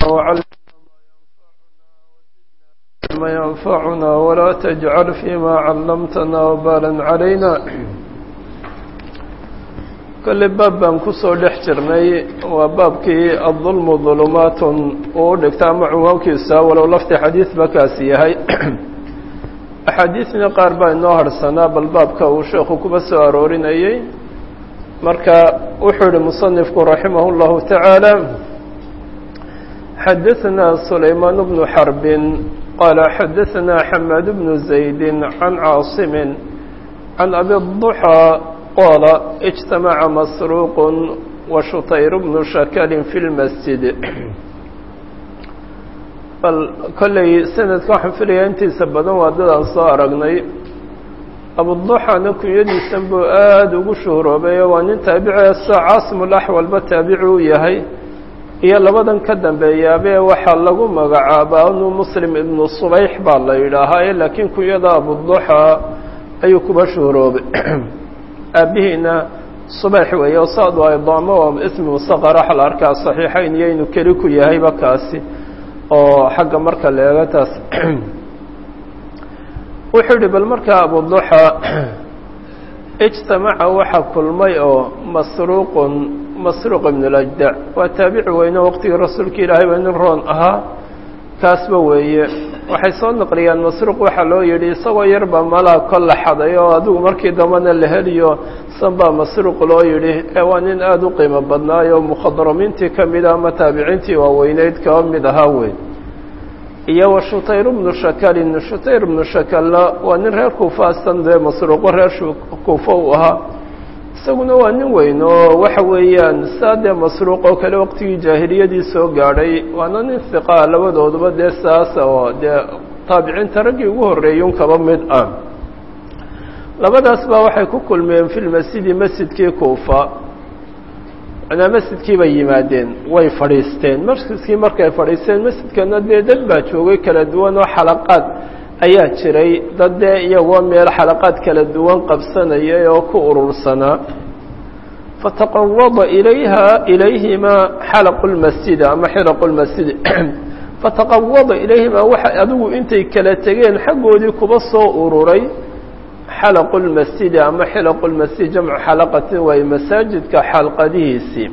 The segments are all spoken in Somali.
وعلمنا ما ينفعنا ولا تجعل فيما علمتنا وبالا علينا kole baab baan kusoo dhex jirnay waa baabkii adulmu dulumaatun uu u dhigta ama cunwaankiisa walow lafti xadiid ba kaasi yahay axaadiidna qaar baa inoo harhsanaa bal baabka uu sheekhu kuba soo aroorinayey marka wuxuu yihi musanifku raximah اllahu tacaala xadaثna sulaymaan bnu xarbin qaala xadaثna xamaad bnu zaydi can caasimi can abi الضuxى qال اجتمع مسروق وشhطyر بن شhakل في المسجد bal kolley sanadka waxaan filaya intiisa badan waa dadaan soo aragnay abuduxana kunyadiisan buu aada ugu shuhroobeeyo waa nin taabici sa caasim laxwalba taabici u yahay iyo labadan ka dambeeyaabee waxaa lagu magacaabaa inu muslim ibnu subayx baa la yidhaahaa laakiin kunyada abuduxa ayuu kuba shuhroobay aabihiina subayx weeye o saadu ay daamo oo ismi mustaqar waxa la arkaa saxiixayn iyo inuu keli ku yahayba kaasi oo xagga marka la eego taas wuxuu yihi bal markaa abuduxa ijtamaca waxa kulmay oo masruuqun masruuq ibn lajdac waa taabici weyne waqtigii rasuulka ilaahay waa nin roon ahaa kaasba weeye waxay soo naqliyaan masruuq waxaa loo yidhi isagoo yarba malaa kolla xaday oo adigu markii dambana la heliyo sanbaa masruuq loo yidhi ee waa nin aada u qiimo badnaayo mukhadramiintii ka mida ama taabiciintii waaweyneyd kaba mid ahaa wey iyo wa shutayr bnu shakalin shutayr bnu shakalna waa nin reer kuufa astan dee masruuqo reer kuufa uu ahaa isaguna waa nin weyn oo waxa weeyaan saa dee masruuq oo kale waqtigii jaahiliyadii soo gaadhay waana nin hiqaa labadooduba dee saasa oo dee taabiciinta raggii ugu horreeyun kaba mid ah labadaas baa waxay ku kulmeen fi lmasjidi masjidkii kuufa manaa masjidkii bay yimaadeen way fadhiisteen masjidkii markay fadhiisteen masjidkana dee dad baa joogay kala duwan oo xalaqaad ayaa jiray dad dee iyagoo meel xalaqaad kala duwan qabsanayay oo ku urursanaa fataqawada ilayha ilayhimaa xalaqu lmasjidi ama xilaqu lmasjidi fataqawada ilayhimaa waxa adigu intay kala tegeen xaggoodii kuba soo ururay xalaqu lmasjidi ama xilaqu lmasjid jamcu xalaqatin waaye masaajidka xalqadihiisii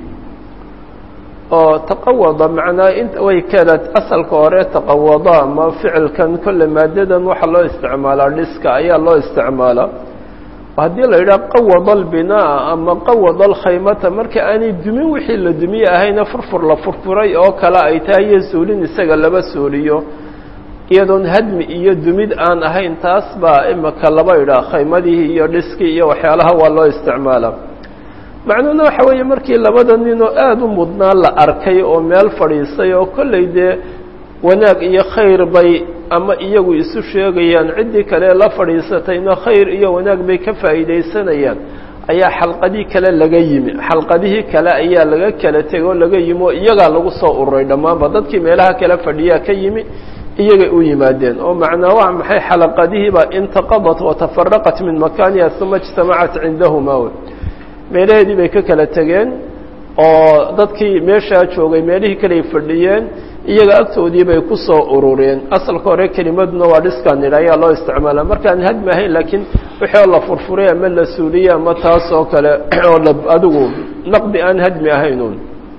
oo taqawada macnaa in way kala asalka hore taqawada ama ficilkan kolle maadadan waxaa loo isticmaalaa dhiska ayaa loo isticmaalaa haddii la yidhaha qawada albinaa ama qawada alkhaymata marka aanay dumin wixii la dumiye ahayna furfur la furfuray oo kale ay tahay iyo suulin isaga laba suuliyo iyadoon hadmi iyo dumid aan ahayn taas baa imika laba idhaa khaymadihii iyo dhiskii iyo waxyaalaha waa loo isticmaalaa macnuhuna waxa weeye markii labada ninoo aada u mudnaa la arkay oo meel fadhiisay oo kollay dee wanaag iyo khayr bay ama iyagu isu sheegayaan ciddii kale la fadhiisatayna khayr iyo wanaag bay ka faa'iidaysanayaan ayaa xalqadii kale laga yimi xalqadihii kale ayaa laga kala tegay oo laga yimi oo iyagaa lagu soo ururay dhammaanba dadkii meelaha kale fadhiyaa ka yimi iyagay u yimaadeen oo macnaa waa maxay xalaqadihiibaa intaqadat watafaraqat min makaaniha uma ijtamacat cindahuma wey meelaheedii bay ka kala tegeen oo dadkii meeshaa joogay meelihii kaley fadhiyeen iyaga agtoodii bay ku soo urureen asalka hore kelimaduna waa dhiskaan nidha ayaa loo isticmaala markaan hadmi ahayn laakiin wixii oo la furfuray ama la suuliyey ama taas oo kale oo la adigu naqdi aan hadmi ahaynuun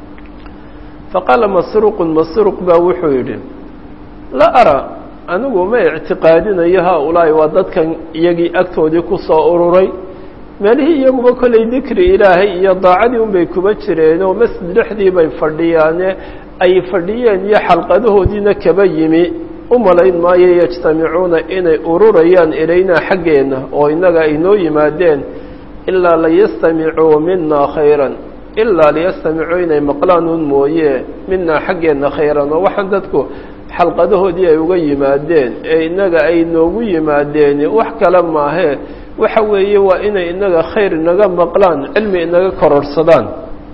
faqaala masruuqun masruuq baa wuxuu yidhi la ara anigu ma ictiqaadinayo haa-ulaahi waa dadkan iyagii agtoodii ku soo ururay meelihii iyaguba kollay dikri ilaahay iyo daacadii unbay kuba jireen oo masjid dhexdii bay fadhiyaane ay fadhiyeen iyo xalqadahoodiina kaba yimi u malayn maayo yajtamicuuna inay ururayaan ilaynaa xaggeenna oo innaga ay noo yimaadeen ilaa layastamicuu minaa khayran ilaa liyastamicuu inay maqlaanuun mooye minaa xaggeenna khayran oo waxaan dadku xalqadahoodii ay uga yimaadeen ee innaga ay noogu yimaadeen wax kale maahee waxa weeye waa inay inaga khayr inaga maqlaan cilmi inaga kororsadaan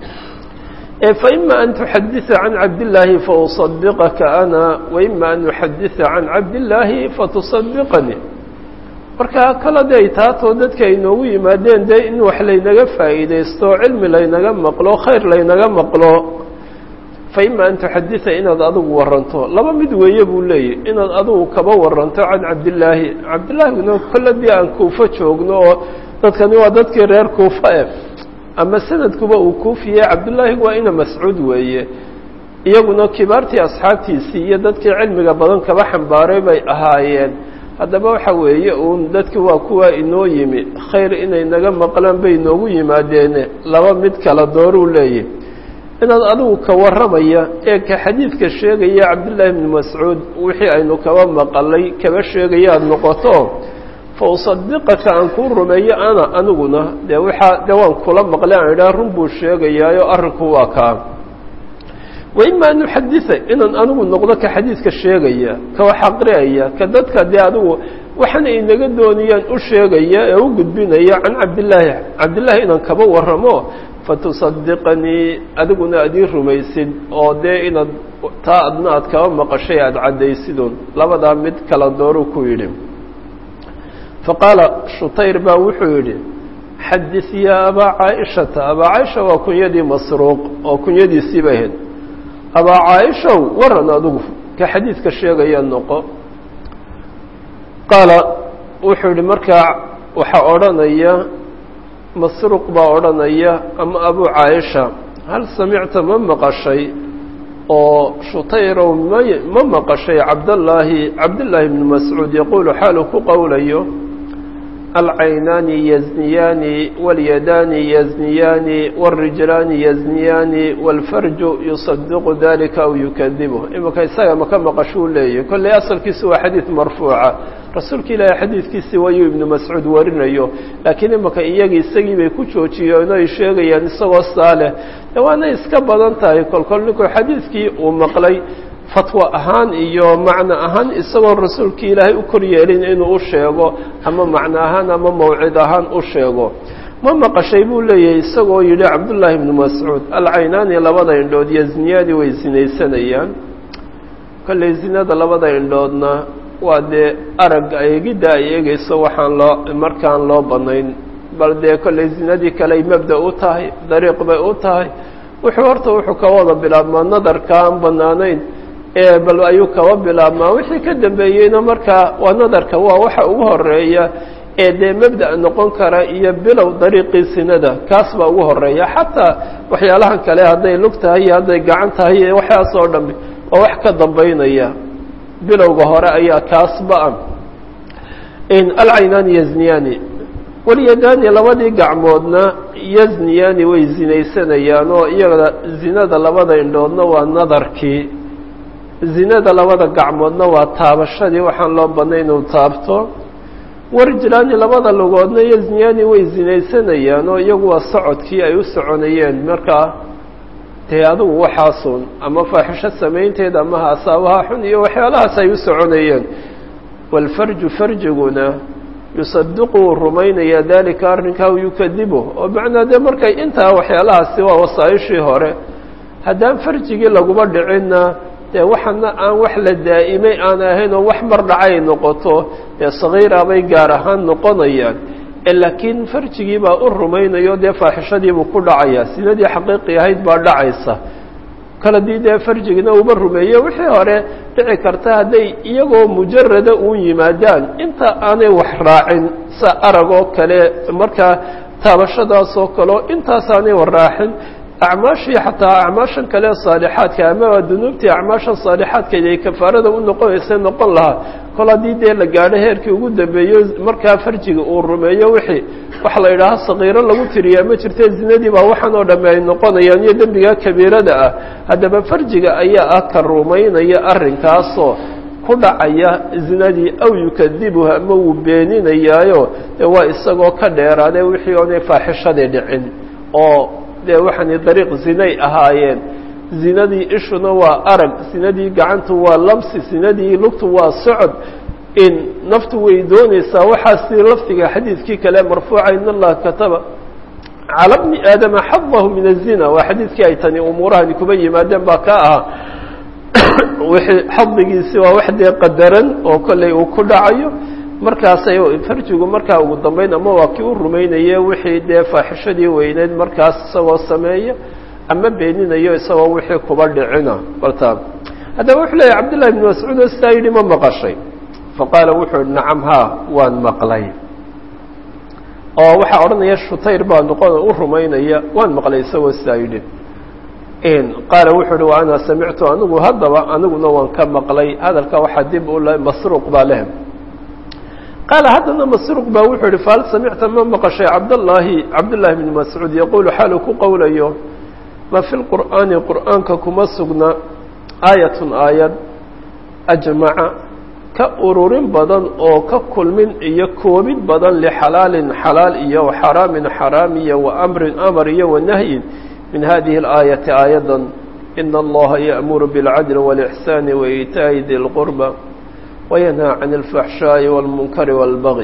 faima an tuxadisa can cabdillaahi fausadiqaka ana waima an uxadisa can cabdillaahi fatusadiqanii marka kala day taatoo dadka ay noogu yimaadeen dee in wax laynaga faa'iidaysto cilmi laynaga maqlo khayr laynaga maqlo fa ima an tuxadida inaad adigu waranto laba mid weeye buu leeyahy inaad adigu kaba waranto can cabdillaahi cabdillaahina kolle dii aan kuufo joogno oo dadkani waa dadkii reer kuufa e ama sanadkuba uu kuufiye cabdullaahi waa ina mascuud weeye iyaguna kibaartii asxaabtiisii iyo dadkii cilmiga badan kaba xambaaray bay ahaayeen haddaba waxa weeye uun dadki waa kuwa inoo yimi khayr inay naga maqlaan bay inoogu yimaadeene laba mid kala dooruu leeyahy inaad adigu ka warramaya ee ka xadiidka sheegaya cabdullaahi bni mascuud wixii aynu kaba maqalay kaba sheegaya aada noqoto fa usadiqaka aan kuu rumeeyo ana aniguna dee waxaa dee waan kula maqlay aan idhaha run buu sheegayaayo arrinku waa kaa wa ima an uxadida inaan anigu noqdo ka xadiidka sheegaya ka wax aqriaya ka dadka dee adigu waxana inaga doonayaan u sheegaya ee u gudbinaya can cabdillaahi cabdillaahi inaan kaba warramo fatusadiqanii adiguna aad ii rumaysid oo dee inaad taa adna aad kaba maqashay aada caddaysidun labadaa mid kala dooruu ku yidhi faqaala shutayr baa wuxuu yidhi xadid yaa abaa caaishata abaa caaisha waa kunyadii masruuq oo kunyadiisii bay ahayd abaa caaishow waran adigu ka xadiidka sheegaya noqo qaala wuxuu yidhi markaa waxaa odhanaya masruuq baa odhanaya ama abu caaisha hal samicta ma maqashay oo shutayrow ma ma maqashay cabdallaahi cabdillaahi bni mascuud yaquulu xaalu ku qowlayo alcaynaani yazniyaani walyadaani yazniyaani wاlrijlaani yazniyaani wاlfarju yusadiqu dalika aw yukadibuh imika isaga maka maqashuu leeyahy kolley asalkiisu waa xadiid marfuuca rasuulka ilaahay xadiidkiisii wayuu ibnu mascuud warinayo laakiin imika iyagii isagii bay ku joojiyeen ay sheegayaan isagoo saaleh de waana iska badan tahay kolkol ninkuu xadiidkii uu maqlay fatwo ahaan iyo macno ahaan isagoon rasuulka ilaahay u kor yeelin inuu u sheego ama macno ahaan ama mawcid ahaan u sheego ma maqashay buu leeyahay isagoo yidhi cabdullaahi ibnu mascuud alcaynaani labada indhood yazniyaani way sinaysanayaan kolley zinada labada indhoodna waa dee aragga eegidda ay eegayso waxaan loo markaan loo bannayn bal dee kolley zinadii kaley mabda u tahay dariiq bay u tahay wuxuu horta wuxuu ka wada bilaabmaa nadarka aan bannaanayn ee bal ayuu kaba bilaabmaa wixii ka dambeeyeyna markaa waa nadarka waa waxa ugu horeeya ee dee mabda noqon kara iyo bilow dariiqii sinada kaas baa ugu horeeya xataa waxyaalahan kale hadday lug tahay iyo hadday gacan tahay iyo waxaas oo dhami waa wax ka dambaynaya bilowga hore ayaa kaasba-a alcaynaani yazniyaani walyadaani labadii gacmoodna yazniyaani way zinaysanayaan oo iyada zinada labada indhoodna waa nadarkii zinada labada gacmoodna waa taabashadii waxaan loo badnay inuu taabto warijlaani labada lugoodna yazniyaani way zinaysanayaan oo iyagu waa socodkii ay u soconayeen markaa dee adugu waxaasun ama faaxisho samaynteed ama hasaabaha xun iyo waxyaalahaas ay u soconayeen waalfarju farjiguna yusadiqu wuu rumaynaya dalika arrinkaa yukadibu oo macnaa dee markay intaa waxyaalahaasi waa wasaa-ishii hore haddaan farjigii laguma dhicinna dee waxana aan wax la daa'imay aan ahayn oo wax mar dhacay noqoto dee sagiira bay gaar ahaan noqonayaan laakiin farjigii baa u rumaynayo dee faaxishadiibuu ku dhacayaa sinadii xaqiiqi ahayd baa dhacaysa kale dii dee farjigina uba rumeeye wixii hore dhici karta hadday iyagoo mujarada uun yimaadaan inta aanay wax raacin sa aragoo kale markaa taabashadaasoo kaleo intaasaanay wax raacin acmaashii xataa acmaashan kale saalixaadka ama dunuubtii acmaashan saalixaadkeed ay kafaarada u noqonaysa noqon lahaa kol haddii dee la gaadho heerkii ugu dambeeyo markaa farjiga uu rumeeyo wixii waxa la yidhaaha sakiiro lagu tiriyaa ma jirte zinadii baa waxaan oo dhamme ay noqonayaan iyo dembiga kabiirada ah haddaba farjiga ayaa ah ka rumaynaya arrinkaasoo ku dhacaya zinadii aw yukadibuha ama wuu beeninayaayo dee waa isagoo ka dheeraade wixii oonay faaxishadii dhicin oo dee waxaani dariiq zinay ahaayeen zinadii ishuna waa arag zinadii gacantu waa lamsi zinadii lugtu waa socod in naftu way doonaysaa waxaasi lafdiga xadiidkii kale marfuuca in allaha kataba cala bni aadama xadahu min azina waa xadiidkii ay tani umuurahani kuba yimaadeen baa ka ahaa wixii xadigiisi waa wax dee qadaran oo kolley uu ku dhacayo markaasay farjigu markaa ugu dambeyn ama waa kii u rumaynaye wixii dee faaxishadii weyneyd markaas isagoo sameeya ama beeninayo isagoo wixii kuba dhicina balta haddaba wuxuu leeyahy cabdullahi bn mascuud oo sidaa yidhi ma maqashay faqaala wuxuu yihi nacam haa waan maqlay oo waxaa odhanaya shutayr baa noqon u rumaynaya waan maqlay isagoo sidaa yidhi qaala wuxuu uhi wa ana samictu anigu haddaba aniguna waan ka maqlay hadalka waxaa dib u le masruuq baa leh qaala haddana masruuq baa wuxuu yihi fahal samicta ma maqashay cabdallaahi cabdullaahi bni mascuud yaquulu xaalu ku qowlayo ma fi lqur'aani qur'aanka kuma sugna aayatun aayad ajmaca ka ururin badan oo ka kulmin iyo koobid badan lixalaalin xalaal iyo waxaraamin xaraam iyo wa amrin amar iyo wanahyin min hadihi اlaayati aayadan ina allaha yaأmuru biاlcadli wاlإxsaani waitaaءi di lqurba wayanhaa can اlfaxshaaءi wاlmunkari wاlbagi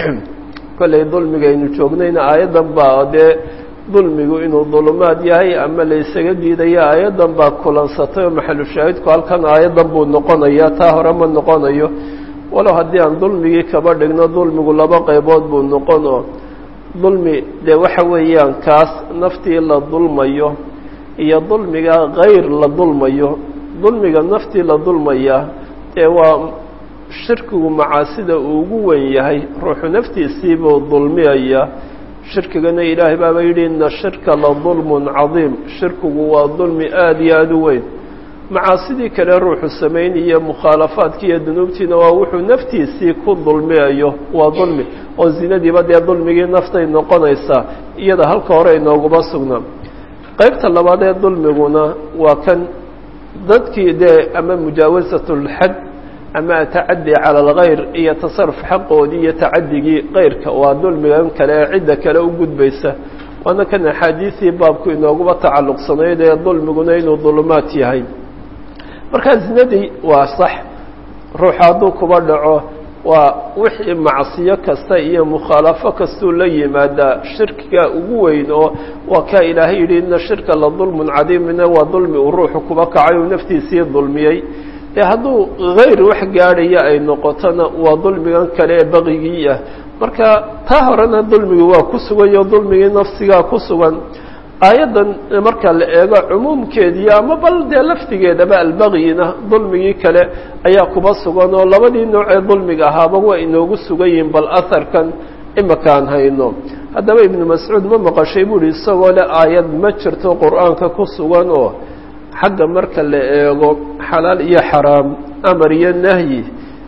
kollay dulmigaynu joognayna aayaddan baa dee dulmigu inuu dulumaad yahay ama la ysaga diidaya aayaddan baa kulansatay oo maxalu shaahidku halkan aayaddan buu noqonaya taa hore ma noqonayo walow haddii aan dulmigii kaba dhigno dulmigu laba qaybood buu noqon oo dulmi dee waxa weeyaan kaas naftii la dulmayo iyo dulmiga kayr la dulmayo dulmiga naftii la dulmaya dee waa shirkigu macaasida uu ugu wen yahay ruuxu naftiisiibuu dulmiyaya shirkigana ilaahay baaba yidhi ina shirka la dulmun cadiim shirkigu waa dulmi aada iyo aada u weyn macaasidii kale ruuxu samaynayo mukhaalafaadkii iyo dunuubtiina waa wuxuu naftiisii ku dulmiyayo waa dulmi oo zinadiiba dee dulmigii naftay noqonaysaa iyada halka hore inooguma sugnaa qaybta labaad ee dulmiguna waa kan dadkii dee ama mujaawasatulxad ama atacadi cala alkhayr iyo tasaruf xaqoodii iyo tacadigii kayrka waa dulmigan kale ee cidda kale u gudbaysa waana kan axaadiisii baabku inooguba tacalluqsanayd ee dulmiguna inuu dulumaad yahay markaa zinadii waa sax ruuxu hadduu kuba dhaco waa wixii macsiyo kasta iyo mukhaalafo kastuu la yimaadaa shirkiga ugu weyn oo waa kaa ilaahay yidhi ina shirka la dulmun cadiimina waa dulmi uu ruuxu kuba kacay uu naftiisii dulmiyey dee hadduu hayr wax gaadhaya ay noqotona waa dulmigan kale ee baqigii ah marka taa horena dulmigii waa ku suganyo dulmigii nafsigaa ku sugan aayaddan marka la eego cumuumkeedii ama bal dee laftigeedaba albaqyina dulmigii kale ayaa kuba sugan oo labadii nooc ee dulmiga ahaaba waa inoogu sugan yihiin bal aharkan imakaan hayno haddaba ibnu mascuud ma maqashay buuhi isagoo le aayad ma jirto qur-aanka ku sugan oo xagga marka la eego xalaal iyo xaraam amar iyo nahyi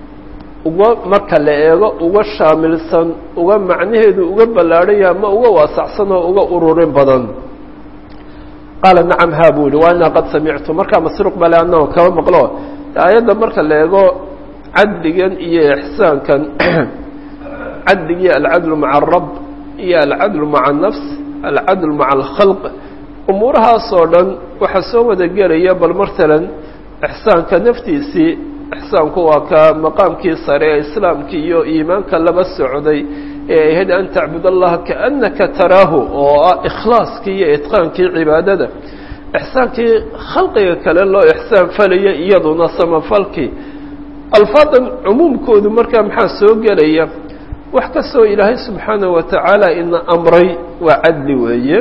uga marka la eego uga shaamilsan uga macnaheedu uga ballaadhaya ama uga waasacsan oo uga ururin badan qaala nacam haa buu yihi wa anaa qad samictu markaa masruuq bale annago kama maqlo aayadda marka la eego cadligan iyo ixsaankan cadligii alcadlu maca alrab iyo alcadlu maca annafs alcadlu maca alkhalq umuurahaasoo dhan waxaa soo wada gelaya bal matalan ixsaanka naftiisii ixsaanku waa ka maqaamkii sare ee islaamkii iyo iimaanka laba socday ee ahayd an tacbud allaha kaannaka taraahu oo ah ikhlaaskii iyo itqaankii cibaadada ixsaankii khalqiga kale loo ixsaan falaya iyaduna samafalkii alfaadan cumuumkoodu markaa maxaa soo gelaya wax kastoo ilaahay subxaanahu wa tacaala ina amray waa cadli weeye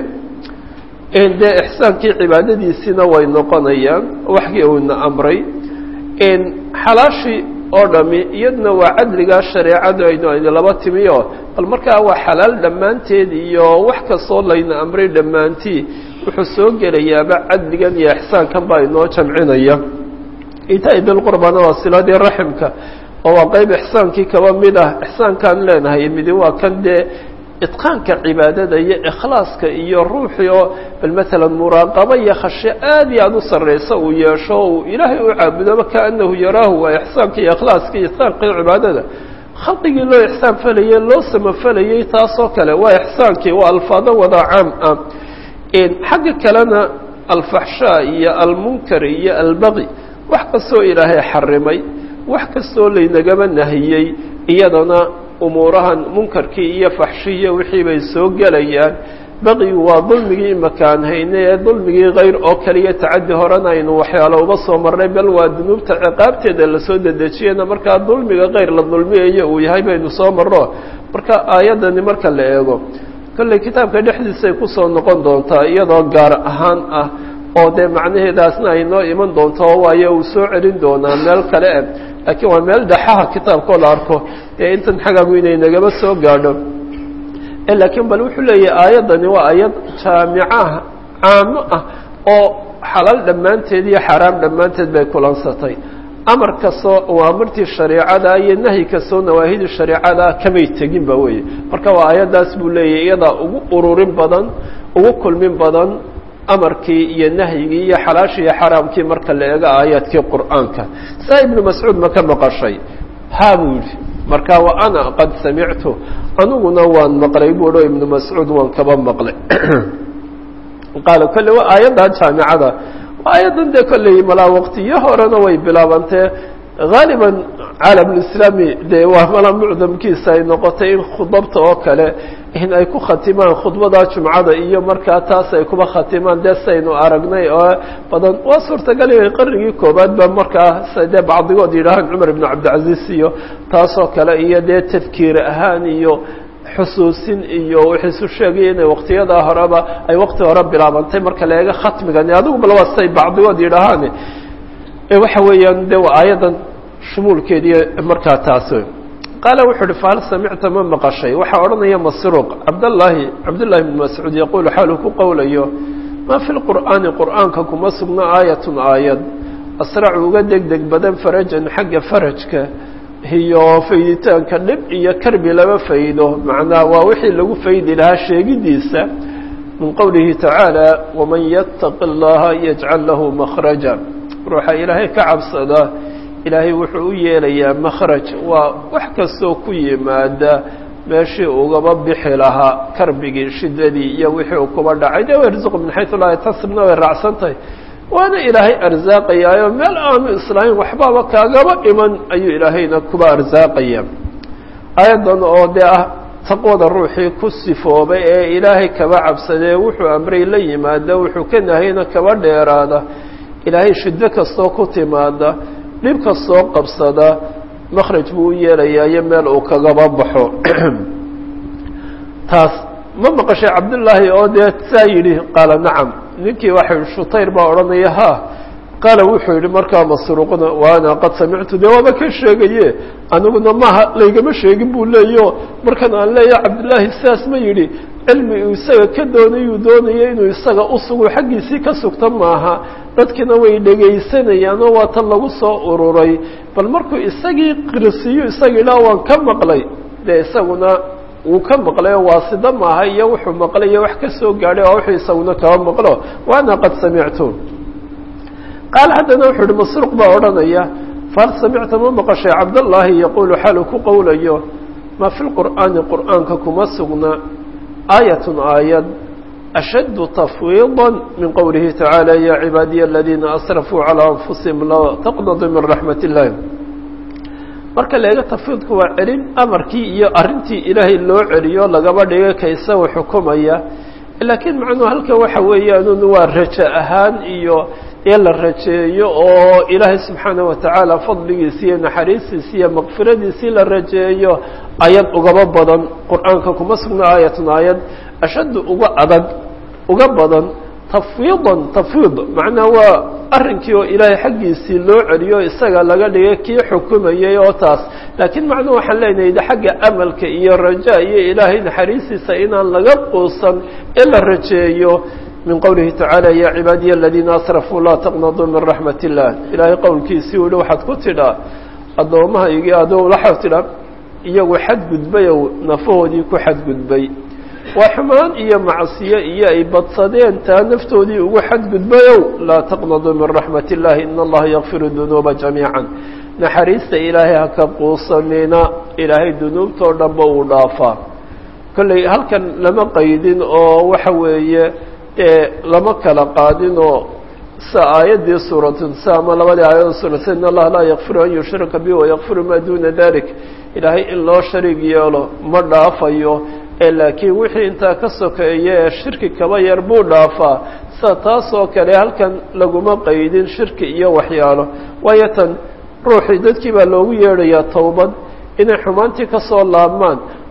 dee ixsaankii cibaadadiisiina way noqonayaan waxkii uu ina amray xalaashii oo dhami iyaduna waa cadligaa shareecadu aynu aynu laba timi oo bal markaa waa xalaal dhammaanteed iyo wax kastoo layna amray dhammaantii wuxuu soo gelayaaba cadligan iyo ixsaankan baa inoo jamcinaya itaa bilqurbana waa siladii raximka oo waa qeyb ixsaankii kaba mid ah ixsaankaan leenahay midi waa kan dee itqaanka cibaadada iyo ikhlaaska iyo ruuxii oo bal maalan muraaqabo iyo khashe aad iyo aada u sarraysa uu yeesho uu ilaahay u caabudoba kaanahu yaraahu waa ixsaanka iyo ikhlaaska iyo itqaankii cibaadada khalqigii loo ixsaan falayey loo samafalayey taasoo kale waa ixsaankii waa alfaado wada caam ah xagga kalena alfaxshaa iyo almunkar iyo albaqi wax kastoo ilaahay xarimay wax kastoo laynagaba nahiyey iyadana umuurahan munkarkii iyo faxshiiyo wixii bay soo gelayaan baqigu waa dulmigii imakaan hayne ee dulmigii kayr oo kaliya tacaddi horena aynu waxyaalo uba soo marnay bal waa dunuubta ciqaabteeda lasoo dedejiyana markaa dulmiga kayr la dulmiyayo uu yahay baynu soo marno marka aayaddani marka la eego kolley kitaabka dhexdiisay kusoo noqon doontaa iyadoo gaar ahaan ah oo dee macnaheedaasna ay noo iman doonto waayo uu soo celin doonaa meel kale eh laakiin waa meel dhexaha kitaabkoo la arko dee intan xagaagu inay nagaba soo gaadho laakiin bal wuxuu leeyahay aayaddani waa aayad jaamicaha caamo ah oo xalaal dhammaanteed iyo xaaraam dhammaanteed bay kulansatay amar kastoo awaamirtii shareecada iyo nahyi kastoo nawaahidii shareecada kamay tegin ba weeye marka waa aayaddaas buu leeyahay iyadaa ugu ururin badan ugu kulmin badan amarkii iyo nahyigii iyo xalaashii iyo xaraamkii marka la eego aayaadkii qur'aanka saa ibnu mascuud ma ka maqashay ha buu yidhi marka wa ana qad samictu aniguna waan maqlay buu o ibnu mascuud waan kaba maqlay qaala kolle waa aayadda jaamicada aayaddan dee kolley malaa waqtiyo horena way bilaabantee haaliban caalamulislaami dee waa malaa mucdamkiisa ay noqotay in khudabta oo kale in ay ku khatimaan khudbada jumcada iyo markaa taas ay kuba khatimaan dee saynu aragnay oo badan waa suurtagal inay qarnigii koobaad ba markaa dee bacdigood yidhaahaan cumar ibnu cabdilcaziz iyo taasoo kale iyo dee tadkiir ahaan iyo xusuusin iyo wixiisu sheegaya inay waktiyadaa horeba ay wakti hore bilaabantay marka la eego khatmigani adigu bal waa say bacdigood yidhaahaan waxa weeyaan de waa aayaddan shumuulkeediiy markaa taas qaala wuxuu uhi fahal samicta ma maqashay waxaa odhanaya masruuq cabdallaahi cabdullahi bn mascuud yaquulu xaaluu ku qowlayo maa fi lqur'aani qur'aanka kuma sugno aayatun aayad asracu uga deg deg badan farajan xagga farajka iyo fayditaanka dhib iyo karbi lama faydo macnaa waa wixii lagu faydi lahaa sheegidiisa min qowlihi tacaala waman yattaqi اllaha yajcal lahu makhraja ruuxa ilaahay ka cabsada ilaahay wuxuu u yeelayaa makhraj waa wax kastoo ku yimaada meeshii ugaba bixi lahaa karbigii shidadii iyo wixii uu kuba dhacay de yarzuqu min xaysu laa yatasibna way raacsan tahay waana ilaahay arsaaqayaayo meel aanu islaamin waxbaaba kaagaba iman ayuu ilaahayna kuba arsaaqaya aayaddan oo dee ah taqwada ruuxii ku sifoobay ee ilaahay kaba cabsadee wuxuu amray la yimaada wuxuu ka nahayna kaba dheeraada ilaahay shiddo kastoo ku timaada dhib kastoo qabsada makhraj buu u yeelayaa iyo meel uu kagaba baxo taas ma maqashay cabdullaahi oo dee saa yidhi qaala nacam ninkii waxa shutayr baa odhanaya ha qaala wuxuu yidhi markaa masruuqna wa ana qad samictu dee waaba ka sheegaye aniguna maaha laygama sheegin buu leeyo markan aan leeyaha cabdullaahi sidaas ma yidhi cilmi uu isaga ka doonayuu doonaya inuu isaga u sugo xaggiisii ka sugta maaha dadkina way dhegaysanayaan oo waa tan lagu soo ururay bal markuu isagii qirsiiyo isaga idhaa waan ka maqlay dee isaguna wuu ka maqlay oo waasida maaha iyo wuxuu maqlay iyo wax ka soo gaadhay oo wuxuu isaguna kaba maqlo wa ana qad samictu qaala haddana wuxuu uhi masruuq baa odhanaya fahal samicta ma maqashay cabdallaahi yaquulu xaaluu ku qowlayo maa fi lqur'aani qur'aanka kuma sugna aayatun aayad ashaddu tafwiida min qowlihi tacaala ya cibaadiya aladiina asrafuu calaa anfusihim laa taqnaduu min raxmat illahi marka leega tafwiidku waa celin amarkii iyo arrintii ilaahay loo celiyo lagaba dhiga ka isaga xukumaya laakiin macnuhu halkan waxa weeyaan waa rajo ahaan iyo ee la rajeeyo oo ilaahay subxaana watacaala fadligiisi iyo naxariistiisi iyo makfiradiisii la rajeeyo ayad ugaba badan qur-aanka kuma sugna aayatun aayad ashaddu uga adag uga badan tafwiidan tafwiid macnaa waa arrinkii oo ilaahay xaggiisii loo celiyo isaga laga dhigay kii xukumayay oo taas laakiin macnuhu waxaan leenahay xagga amalka iyo rajaa iyo ilaahay naxariistiisa inaan laga quusan ee la rajeeyo min qowlihi tacaala ya cibaadiya aladiina asrafuu laa taqnaduu min raxmat illah ilaahay qowlkiisii u hi waxaad ku tidhaa addoomahaygii adoo waxaad tidhaa iyagu xadgudbayow nafahoodii ku xadgudbay waa xumaan iyo macsiyo iyo ay badsadeen taa naftoodii ugu xadgudbayow laa taqnaduu min raxmat illahi ina allaha yakfiru dunuuba jamiica naxariista ilaahay haka quusanina ilaahay dunuubtoo dhanba uu dhaafaa kolley halkan lama qaydin oo waxa weeye lama kala qaadinoo sa aayaddii suuratsa ama labadii aayado suuratsa in allaha laa yakfiru an yushraka bi wayakfiru maa duna dalik ilaahay in loo shariig yeelo ma dhaafayo ee laakiin wixii intaa ka sokeeya ee shirki kaba yar buu dhaafaa sida taas oo kale halkan laguma qaydin shirki iyo waxyaalo waayo tan ruuxii dadkii baa loogu yeedhayaa towbad inay xumaantii ka soo laabmaan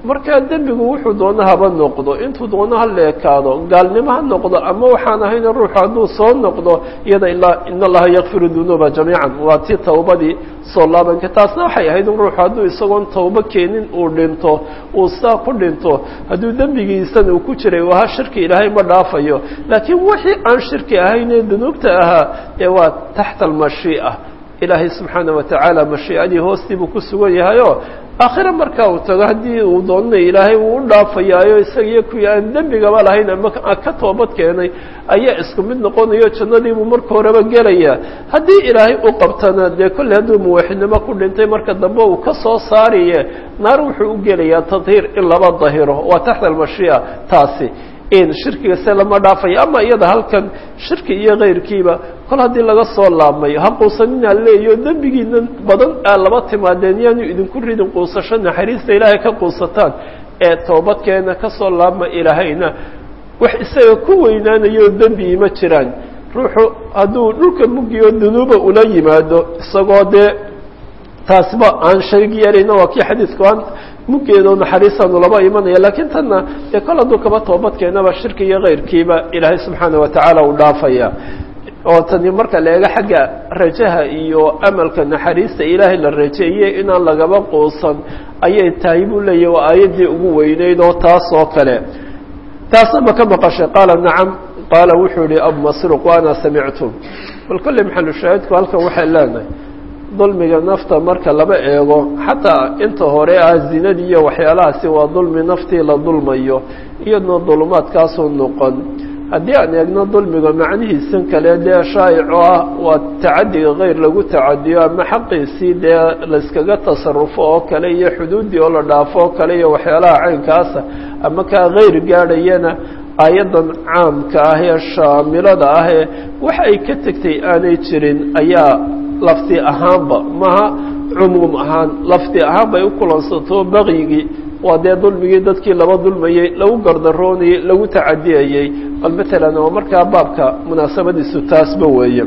markaa dembigu wuxuu doono haba noqdo intuu doono ha leekaado gaalnimo ha noqdo ama waxaan ahayna ruuxu hadduu soo noqdo iyada ilaa in allaha yakfiru dunuuba jamiican waa tii tawbadii soo laabanka taasna waxay ahayd in ruuxu hadduu isagoon tawbo keenin uu dhinto uu saa ku dhinto hadduu dembigiisan uu ku jiray waha shirki ilaahay ma dhaafayo laakiin wixii aan shirki ahaynee dunuubta ahaa ee waa taxta almashii'a ilaahay subxaana wa tacaala mashiicadii hoostii buu ku sugan yahayoo aakhire markaa uu tago haddii uu doonana ilaahay uu u dhaafayaayo isagiyo kuwii aan dembigaba lahayn ama ka toobad keenay ayaa isku mid noqonayo jannadiibuu marka horeba gelayaa haddii ilaahay u qabtana dee kolley hadduu muwaxidnimo ku dhintay marka dambe uu ka soo saariye naar wuxuu u gelayaa tadhiir in laba dahiro waa taxta almashii'a taasi shirkiga se lama dhaafayo ama iyada halkan shirki iyo kayrkiiba kol haddii laga soo laabmayo ha quusaninaa leeyo dembigiina badan aa laba timaadeen yaanu idinku ridin quusasho naxariista ilaahay ka quusataan ee toobadkeena ka soo laabma ilaahayna wax isaga ku weynaanayo dembi ma jiraan ruuxu hadduu dhulka mugiyo dunuuba ula yimaado isagoo dee taasba aan shayg yeelayna waa kii xadiidku aan muggeedo naxariistaanu laba imanaya laakiin tanna dee kol hadduu kaba toobadkeenaba shirki iyo kayrkiiba ilaahay subxaana wa tacaala uu dhaafaya oo tani marka la eego xagga rajaha iyo amalka naxariista ilaahay la rajeeyey inaan lagaba quusan ayay tahay buu leeyahy waa aayaddii ugu weyneyd oo taas oo kale taasna ma ka maqashay qaala nacam qaala wuxuu yihi abu masruq wa ana samictu bal kolley maxalu shaahidku halkan waxay leenahay dulmiga nafta marka laba eego xataa inta hore ah zinadii iyo waxyaalahaasi waa dulmi naftii la dulmayo iyadna dulumaadkaasuu noqon haddii aan eegno dulmiga macnihiisan kale dee shaa'ico ah waa tacadiga keyr lagu tacadiyo ama xaqiisii dee layskaga tasarufo oo kale iyo xuduuddii oo la dhaafo oo kale iyo waxyaalaha caynkaasa ama kaa keyr gaadhayana aayaddan caamka ah ee shaamilada ah ee wax ay ka tegtay aanay jirin ayaa lafdi ahaanba maha cumuum ahaan lafdi ahaan bay u kulansato bakyigii waa dee dulmigii dadkii laba dulmayey lagu gardaroonayey lagu tacadiyayey bal matalan oo markaa baabka munaasabadiisu taasba weeye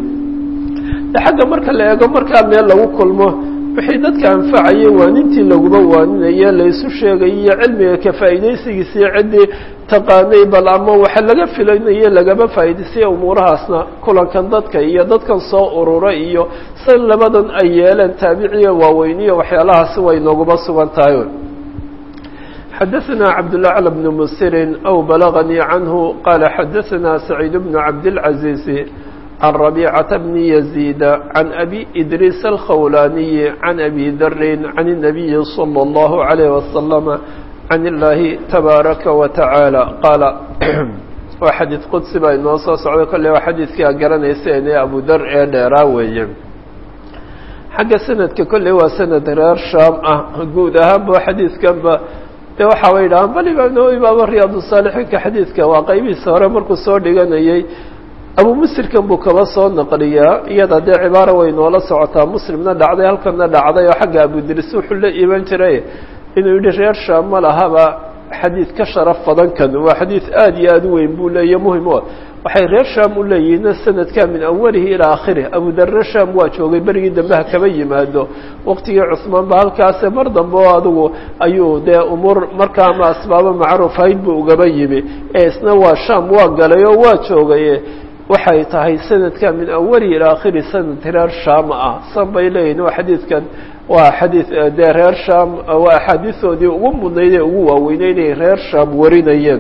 xagga marka la eego markaa meel lagu kulmo wixii dadka anfacayay waanintii laguba waaninaye laysu sheegay iyo cilmiga ka faa'iidaysigiisiyo ciddii taqaanay bal ama waxa laga filanaye lagama faa'idaysaya umuurahaasna kulankan dadka iyo dadkan soo ururay iyo sa labadan ay yeeleen taabiciya waaweyniyo waxyaalahaasi way nooguba sugan tahay xadaثna cabdالأعلى بن msir أو balغnii canه qala xadaثna سacيid بن cabdالعaزيز عن ربيعة بن يزيد عن أبي إدريس الخولاني عن أبي ذر عن النبي صلى الله عليه وسلم عن الله تبارك وتعالى قال waa xadiid qudsi baa inoo soo socda kolley waa xadiidkii aad garanayseen ee abu dar ee dheeraa weeye xagga sanadka kolley waa sanad reer shaam ah guud ahaanba xadiidkanba dee waxaa way dhahaan bal imaam nawowi baaba riyaadu saalixiinka xadiidka waa qaybihiisa hore markuu soo dhiganayay abu musirkan buu kaba soo naqliyaa iyada dee cibaara way noola socotaa muslimna dhacday halkana dhacday oo xagga abudiris wuxuu la iman jiray inuu yidhi reer shaam ma lahaba xadiid ka sharaf badan kan waa xadiid aada iyo aada u weyn buu leeya muhim o waxay reer shaam u leeyihiin sanadka min awalihi ilaa aakhirih abudarre shaam waa joogay berigii dambe ha kaba yimaado waqtigii cusmaan ba halkaase mar dambe oo adigu ayuu dee umuur markaa ama asbaabo macruuf hayd buu ugaba yimi ee isna waa shaam waa galay oo waa joogaye waxay tahay sanadka min awalihi ilaa aakhiri sanad reer shaam ah san bay leeyihin waa xadiidkan waa xadiid dee reer shaam waa axaadiisoodii ugu mudnayd ee ugu waaweynay inay reer shaam warinayeen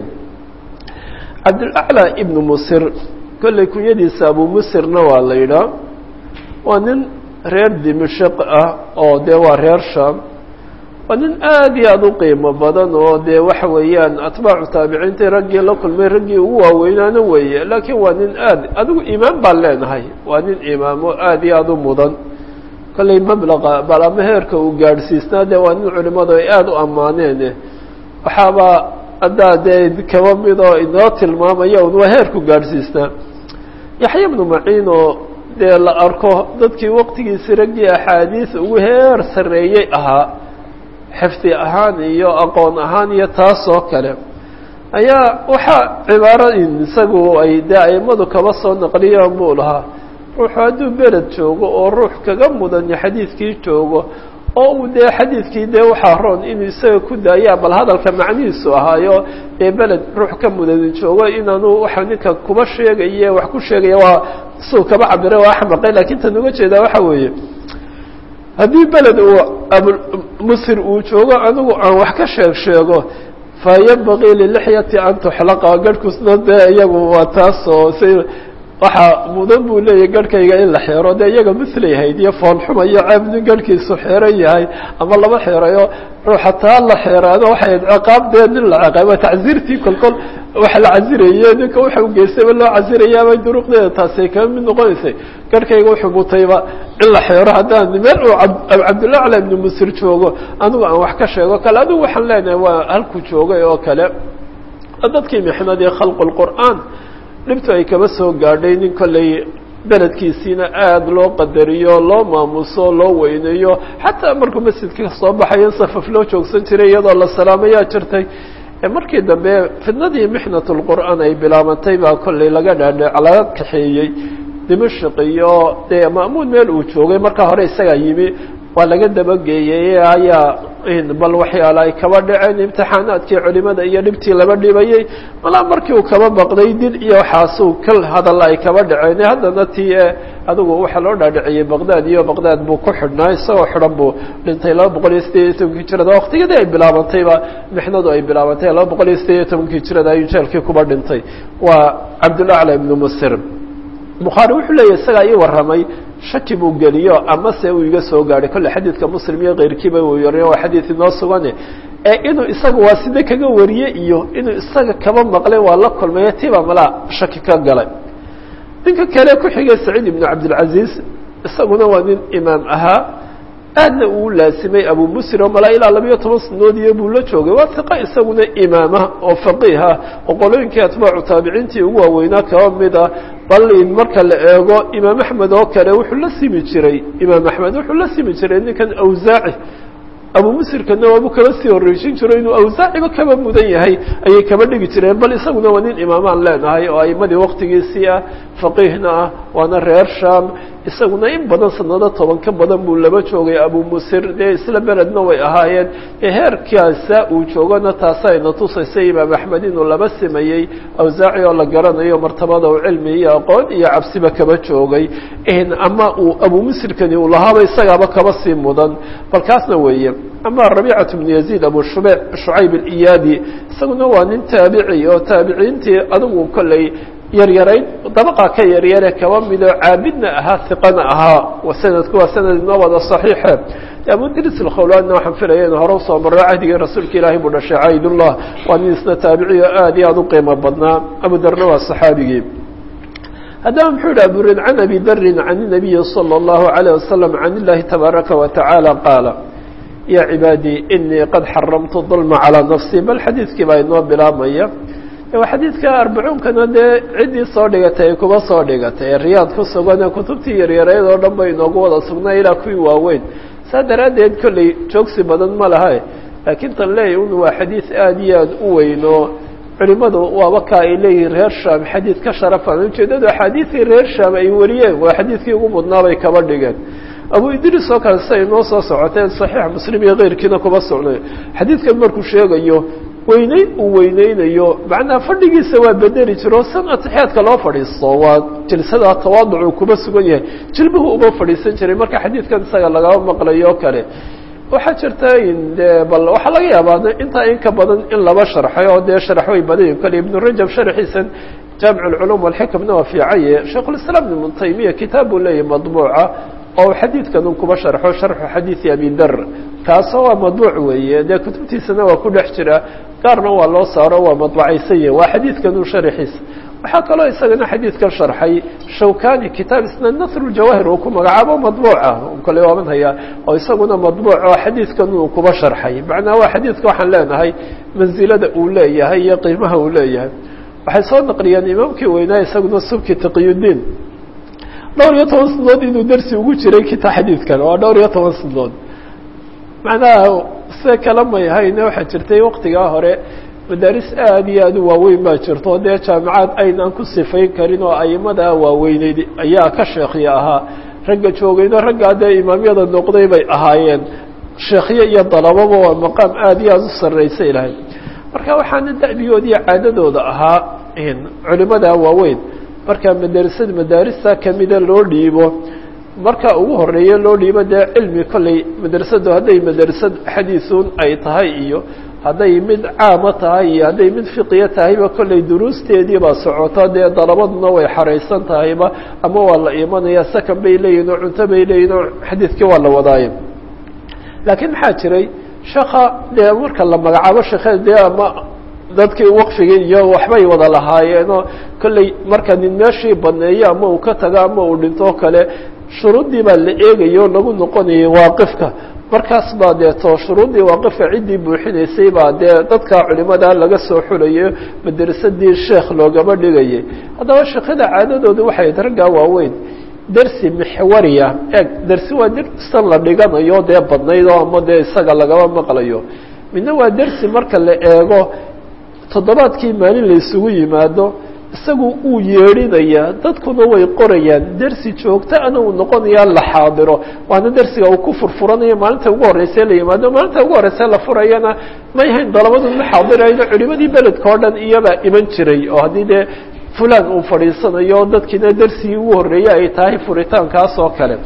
cabdilaclى ibnu musir kolley kunyadiisa abu musirna waa la yidhaa waa nin reer dimashaq ah oo dee waa reer shaam waa nin aada iyo aada u qiimo badan oo dee waxa weeyaan atbaacu taabiciintii raggii la kulmay raggii ugu waaweynaana weeye laakiin waa nin aad adigu imaam baan leenahay waa nin imaamo aada iyo aada u mudan kolley mablaqa bal ama heerka uu gaadhsiisnaa dee waa nin culimadu ay aada u ammaaneen waxaaba haddaa dee kaba mid oo inoo tilmaamaya un waa heerku gaadhsiisnaa yaxya bnu maciin oo dee la arko dadkii waqtigiisi raggii axaadiis ugu heer sarreeyey ahaa xifdi ahaan iyo aqoon ahaan iyo taas oo kale ayaa waxaa cibaaro isagu ay dee aimadu kaba soo naqliyaan buu lahaa ruuxu hadduu beled joogo oo ruux kaga mudanya xadiidkii joogo oo uu dee xadiidkii dee waxaa roon inuu isaga ku daayaa bal hadalka macnihiisu ahaayo dee beled ruux ka mudadi joogo inaanu waxa ninka kuba sheegaye wax ku sheegaya waa suu kaba cabira waa axmaqay lakin tan uga jeedaa waxa weeye haddii beled uu abumusir uu joogo anigu aan wax ka sheeg sheego fayambagii lilixyati an tuxlaqa garhkusna dee iyagu waa taas oo si waxaa mudan buu leeyahy garhkayga in la xeero dee iyaga mislay hayd iyo foolxuma iyo ceeb nin garhkiisu xeeran yahay ama lama xeerayo ruuxa taa la xeeraado waxay ciqaab dee nin la ciqaaba tacziirtii kolkol waxa la casiraye ninka waxa u geystayba loo casirayaaba duruqdeeda taasay kama mid noqonaysay garhkayga wuxuu mutayba in la xeero haddaan meel uu cabdullah cala ibnu musir joogo anigu aan wax ka sheego kale adigu waxaan leenahay waa halku joogay oo kale dadkii mixnadii khalqu lqur'aan dhibtu ay kaba soo gaadhay nin kollay beledkiisiina aada loo qadariyo loo maamuso loo weyneeyo xataa markuu masjidka soo baxayo safaf loo joogsan jiray iyadoo la salaamayaa jirtay markii dambe fidnadii mixnat lqur'aan ay bilaabantay baa kollay laga dhaadhe laga kaxeeyey dimashq iyo dee ma'muun meel uu joogay markaa hore isagaa yimi waa laga dabageeyey ayaa bal waxyaala ay kaba dhaceen imtixaanaadkii culimada iyo dhibtii laba dhibayey malaa markii uu kaba baqday dil iyo waxaasuu kal hadalla ay kaba dhaceen haddana tii e adigu waxaa loo dhaadhiciyey baqdaad iyo baqdaad buu ku xidhnaa isagoo xidhan buu dhintay laba boqol iyo sideed iyo tobankii jirada waqtigadii ay bilaabantayba mixnadu ay bilaabantay laba boqol iyo sideed iyo tobankii jirada ayuu jeelkii kuba dhintay waa cabdulacla ibnu musir bukhaari wuxuu leeyahy isagaa ii warramay shaki buu geliyo ama se uu iga soo gaadhay kolle xadiidka muslim iyo keyrkiiba uu yariyo waa xadiid inoo sugane ee inuu isaga waa side kaga wariye iyo inuu isaga kaba maqlay waa la kulmayo tiba malaa shaki ka galay ninka kale ku xigay saciid ibnu cabdilcaziiz isaguna waa nin imaam ahaa aadna uu laasimay abu musir oo malaa ilaa labayo toban sanadoodiyo buu la joogay waa hiqa isaguna imaama oo faqiiha oo qolooyinkii atbaacu taabiciintii ugu waaweynaa kaba mid ah bal in marka la eego imaam axmed oo kale wuxuu la simi jiray imaam axmed wuxuu la simi jiray ninkan awsaaci abu musirkana waabu kaba sii horreysin jiro inuu awsaaciba kaba mudan yahay ayay kaba dhigi jireen bal isaguna waa nin imaamaan leenahay oo aimadii waktigiisii ah faqiihna ah waana reer sham isaguna in badan sanado toban ka badan buu laba joogay abu musir dee isla beledna way ahaayeen heerkaasa uu joogona taasayna tusaysa imaam axmed inuu laba simayey awsaaci oo la garanayo martabada u cilmi iyo aqoon iyo cabsiba kaba joogay ama uu abu musirkani uu lahaaba isagaaba kaba sii mudan bal kaasna weeye ama rabiicatu bnu yaziid abu shube shucayb aliyaadi isaguna waa nin taabici oo taabiciintii adigu kolley yaryarayn dabaqa ka yaryare kaba midoo caabidna ahaa hiqana ahaa sanadku waa sanad inoo wada saxiixe abu dris alkhawlaanna waxaan filaya inu hore usoo marro cahdigii rasuulka ilaahay buu dhashay caydullah waa nin isna taabiciyo aad iyo aada u qiimo badnaa abu darna waa saxaabigii haddaba muxuu yihi aburid can abi darin can inabiyi salى اllahu alayh wasalam can illahi tabaaraka wa tacaala qaala ya cibaadii inii qad xaramtu dulma calىa nafsi bal xadiidkii baa inoo bilaabmaya waa xadiidka arbacuunkana dee ciddii soo dhigatay ay kuba soo dhigatay ee riyaad ku sugane kutubtii yaryareed oo dhan bay inoogu wada sugnaa ilaa kuwii waaweyn saa daraaddeed kolley joogsi badan ma laha laakiin tan leeyahy un waa xadiid aada iyo aada u weyn oo culimadu waaba ka ay leeyihiin reer sham xadiid ka sharafan ujeedadu axaadiidkii reer sham ay wariyeen waa xadiidkii ugu mudnaa bay kaba dhigeen abu idris oo kale siay noo soo socoteen saxiix muslim iyo keyrkiina kuba socnay xadiidkan markuu sheegayo weyneyn uu weyneynayo macnaa fadhigiisa waa bedeli jiro san atixyaadka loo fadhiisto waa jilsada tawaaducu kuba sugan yahay jilbuhu uma fadhiisan jiray marka xadiidkan isaga lagaba maqlayo o kale waxaa jirta in de bal waxaa laga yaabaa intaa in ka badan in laba sharxay oo dee sharx way badanyihin kale ibnu rajab sharxiisan jaamic alculuum walxikamna waa fiicaye shaikhulislaam ibnu taymiya kitaab buu leeyahy madbuuca oo xadiidkan un kuba sharxo sharxu xadiidi abi dar kaasoo waa madbuuc weeye dee kutubtiisana waa ku dhex jira gaarna waa loo saaro waa madbacaysan yahi waa xadiidkan un sharxiisa waxaa kaloo isagana xadiidkan sharxay shawkani kitaab isna nasruljawahir uu ku magacaabo madbuuca kale waaban hayaa oo isaguna madbuuc oo xadiidkan uu kuba sharxay macnaa waa xadiidka waxaan leenahay mansilada uu leeyahay iyo qiimaha uu leeyahay waxay soo naqliyeen imaamkii weynaa isaguna subki taqiyudiin dhowr iyo toban sanadood inuu dersi ugu jiray kita xadiidkan waa dhowr iyo toban sanadood macnaha se kala may hayne waxaa jirtay waktigaa hore madaaris aada iyo aada u waaweyn baa jirto dee jaamicaad aynaan ku sifayn karin oo aimadaa waaweyneyd ayaa ka sheekhiya ahaa ragga joogayno raggaa dee imaamyada noqday bay ahaayeen sheekhyo iyo dalababa waa maqaam aada iyo aada u sarraysa ilahay marka waxaana da'bigood iyo caadadooda ahaa culimada waaweyn markaa madarasada madaarista kamida loo dhiibo marka ugu horeeya loo dhiibo dee cilmi kolley madrasadu hadday madrasad xadiisun ay tahay iyo hadday mid caama tahay iyo hadday mid fiqiya tahayba kolley duruusteedii baa socota dee dalabaduna way xaraysan tahayba ama waa la imanaya sakan bay leeyihin oo cunto bay leeyihin oo xadiidkii waa la wadaayo laakiin maxaa jiray sheeka dee marka la magacaabo sheekhe dee ama dadkii waqfigii iyo waxbay wada lahaayeenoo kolley marka nin meeshii baneeyo ama uu ka tago ama uu dhinto kale shuruuddii baa la eegayo lagu noqonayay waaqifka markaas baa deeto shuruuddii waaqifka ciddii buuxinaysay baa dee dadka culimada laga soo xulayo madrasadii sheekh loogama dhigayay haddaba sheekhada caadadooda waxay raggaa waaweyn dersi mixwariya eeg dersi waa dersan la dhiganayo dee badnayd oo ama dee isaga lagama maqlayo midna waa dersi marka la eego toddobaadkii maalin la isugu yimaado isagu uu yeedhinayaa dadkuna way qorayaan dersi joogto ana uu noqonayaa la xaadiro waana dersiga uu ku furfuranayo maalinta ugu horreysee la yimaado maalinta ugu horreysee la furayana may hayn dalabadu ma xaadirayno culimadii beledka o dhan iyabaa iman jiray oo haddii dee fulan uu fadhiisanayo dadkiina dersigii ugu horreeyey ay tahay furitaankaas oo kale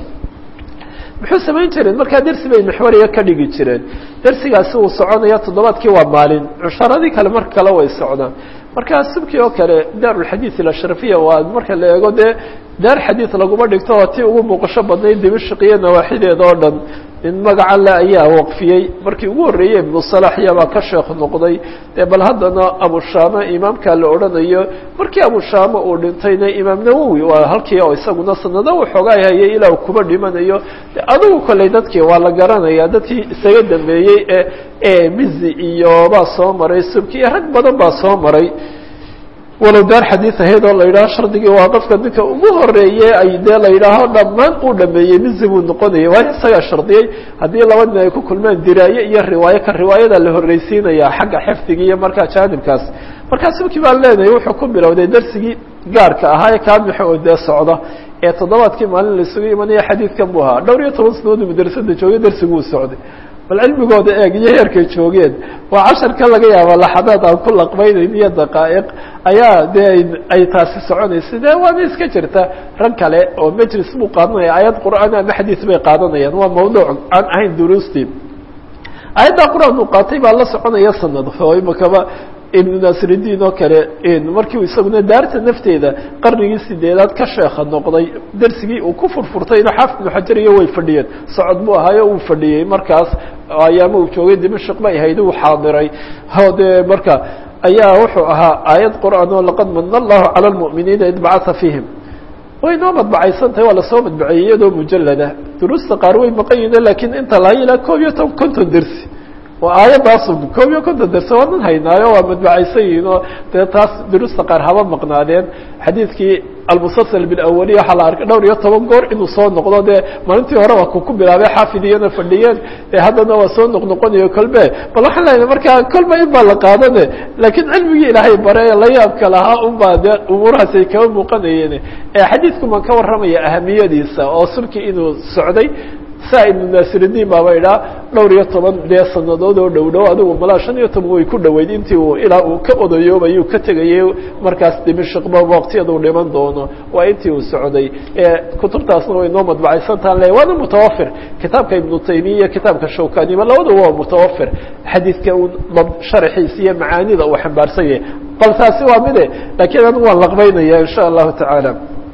muxuu samayn jireen markaa dersi bay maxwariya ka dhigi jireen dersigaasi uu soconaya toddobaadkii waa maalin cusharadii kale marka kale way socdaan markaa subkii oo kale daarulxadiid alashrafiya waa marka la eego dee daar xadiid laguma dhigto oo tii ugu muuqasho badnayd dimashq iyo nawaaxideeda oo dhan nin magaca le ayaa waqfiyey markii ugu horreeyey ibnu salax iyabaa ka sheekh noqday dee bal haddana abushaama imaamkaa la odhanayo markii abushaama uu dhintayna imaam nawowi waa halkii oo isaguna sanado waxoogaa hayay ilaa uu kuba dhimanayo de adigu kolley dadkii waa la garanaya dadkii isaga dambeeyey ee ee mizi iyo baa soo maray subki iyo rag badan baa soo maray walow daar xadiid ahayd oo la yidhaho shardigii waa qofka ninka ugu horeeye ay dee la yidhaaho dhammaan uu dhameeyey mizi buu noqonayay waayo isagaa shardiyey haddii laba nin ay ku kulmaan diraaye iyo riwaayo ka riwaayada la horreysiinaya xagga xifdiga iyo markaa jaanibkaas markaa subkii baan leenahay wuxuu ku bilowday darsigii gaarka ahaa ee kaamixa oo dee socda ee toddobaadkii maalin la isugu imanaya xadiidkan buu ahaa dhowr iyo toban sanadood madrasada joogay darsiguu socday bal cilmigooda eeg iyo heerkay joogeen waa casharka laga yaaba laxadaad aan ku laqbaynayn iyo daqaa'iq ayaa dee ay taasi soconaysa de waana iska jirta rag kale oo majlis buu qaadanaya aayad qur'aan ama xadiis bay qaadanayaan waa mawduuc aan ahayn duruustii aayadda qur-aan uu qaatay baa la soconaya sanad oo imakaba ibnu nasridiin oo kale markiu isaguna daarta nafteeda qarnigii sideedaad ka sheekha noqday dersigii uu ku furfurtayna xaafid ibnu xajar iyo way fadhiyeen socod buu ahaayo uu fadhiyey markaas ayaama uu joogay dimashq bay ahayd uu xaadiray o dee marka ayaa wuxuu ahaa aayad qur'aan oo laqad mana allahu cala lmu'miniina id bacata fiihim way noo madbacaysan tahay waa lasoo madbaceeyey iyadoo mujalada duruusta qaar way maqan yihiin lakiin inta laha ilaa koob iyo toban konton dersi waa aayadaasu koob iyo konton derse waa nan haynaayo waa madbacaysan yihiin oo dee taas duruusta qaar haba maqnaadeen xadiidkii almusasal bilawaliya waxaa la arkay dhowr iyo toban goor inuu soo noqdo dee maalintii hore waa ku ku bilaabay xaafid iyana fadhiyeen ee haddana waa soo noqnoqonayo kolbe bal waxaan leeyahay markaa kolba in baa la qaadane laakiin cilmigii ilaahay bare la yaabka lahaa un baa dee umuurahaas ay kaba muuqanayeen xadiidku maan ka warramaya ahamiyadiisa oo sulkii inuu socday saa ibnu naasiridiin baaba idhaa dhowr iyo toban dee sanadood oo dhow dhow adigu malaa shan iyo toban way ku dhoweyd intii uu ilaa uu ka odayoobayuu ka tegayay markaas dimashqba waqtiyaduu dhiman doono waa intii uu socday kutubtaasna way noo madbacaysantaan le waana mutawafir kitaabka ibnu taymiya iyo kitaabka shawkaniba labadaba waa mutawafir xadiidka uu sharxiisa iyo macaanida uu xambaarsan yahay bal taasi waa mide laakiin anigu waan laqbaynaya insha allahu tacaala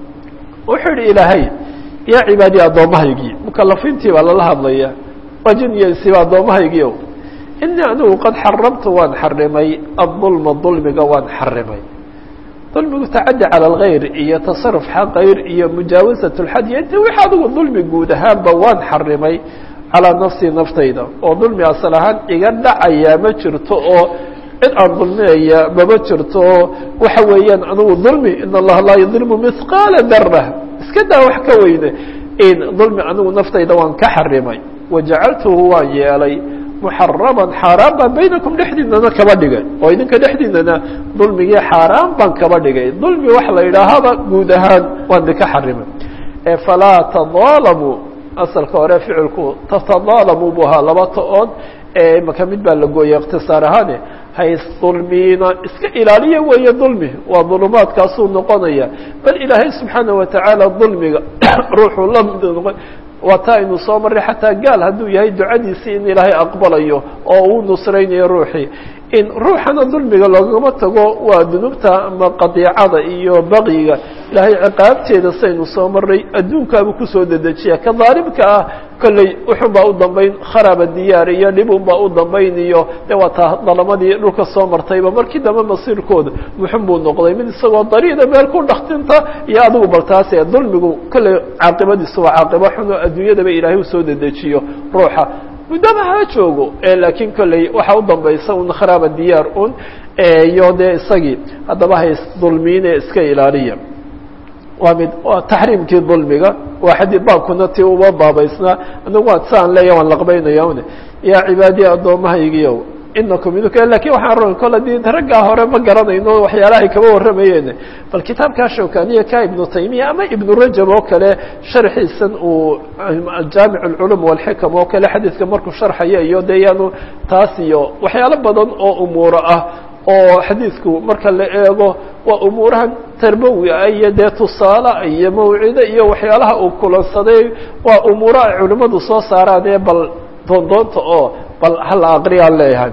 wuxuu yihi ilaahay yaa cibaadii addoomahaygii mukalafiintii baa lala hadlaya waa jin iyo insiba addoomahaygii inii anigu qad xaramtu waan xarimay adulma dulmiga waan xarimay dulmigu tacadi cala algayr iyo tasaruf xaqayr iyo mujaawasat lxad iyo inta wix adigu dulmi guud ahaanba waan xarimay calaa nafsii naftayda oo dulmi asal ahaan iga dhacayaa ma jirto oo cid aan dulminaya mama jirto oo waxa weeyaan anigu dulmi in allaha laa yudlimu mihqaala dara iska daa wax ka weyne dulmi anigu naftayda waan ka xarimay wajacaltuhu waan yeelay muxaraman xaaraan baan baynakum dhexdiinana kaba dhigay oo idinka dhexdiinana dulmigii xaaraan baan kaba dhigay dulmi waxa la yidhaahaba guud ahaan waan idinka xarimay falaa tadaalamuu asalka hore ficilku tatadaalamu buu ahaa laba ta-ood ee maka mid baa la gooyay ikhtisaar ahaane haysdulmiina iska ilaaliya weeye dulmi waa dulumaadkaasuu noqonaya bal ilaahay subxaana watacaala dulmiga ruuxuu la noqon waa taa aynu soo marray xataa gaal hadduu yahay ducadiisii in ilaahay aqbalayo oo uu nusraynayo ruuxii in ruuxana dulmiga loogama tago waa dunuubta ama qadiicada iyo baqyiga ilaahay ciqaabteeda saynu soo marray adduunkaabuu kusoo dedejiya ka daalimka ah kolley uxun baa u dambayn kharaaba diyaar iyo dhibun baa u dambayn iyo de waa taa dalamadii dhulka soo martayba markii dambe masiirkooda muxun buu noqday mid isagoo dariida meel ku dhaktinta iyo adigu bal taase dulmigu kolley caaqibadiisu waa caaqibo xun oo adduunyadaba ilaahay usoo dedejiyo ruuxa muddaba ha joogo laakiin kolley waxaa u dambaysa un kharaaba diyaar un iyo dee isagii haddaba hays dulmiine iska ilaaliya waa mid waa taxriimkii dulmiga waa xadii baabkuna ti uba baabaysnaa anagu waa saan leeya waan laqbaynaya un yaa cibaadiya addoommahaygiiow inakum idinka lakin waxaan ro kol adii raggaa hore ma garanayno waxyaalahay kaba warramayeen bal kitaabkaa shawkaniya ka ibnu taymiya ama ibnu rajab oo kale sharxiisan uu jaamic اlculum walxikam oo kale xadiidka markuu sharxaya iyo de yaanu taas iyo waxyaalo badan oo umuuro ah oo xadiidku marka la eego waa umuurahan tarbawi ah iyo dee tusaale iyo mawcido iyo waxyaalaha uu kulansaday waa umuuro ay culimmadu soo saaraan ee bal doondoonta oo bal hala aqriyaan leeyahay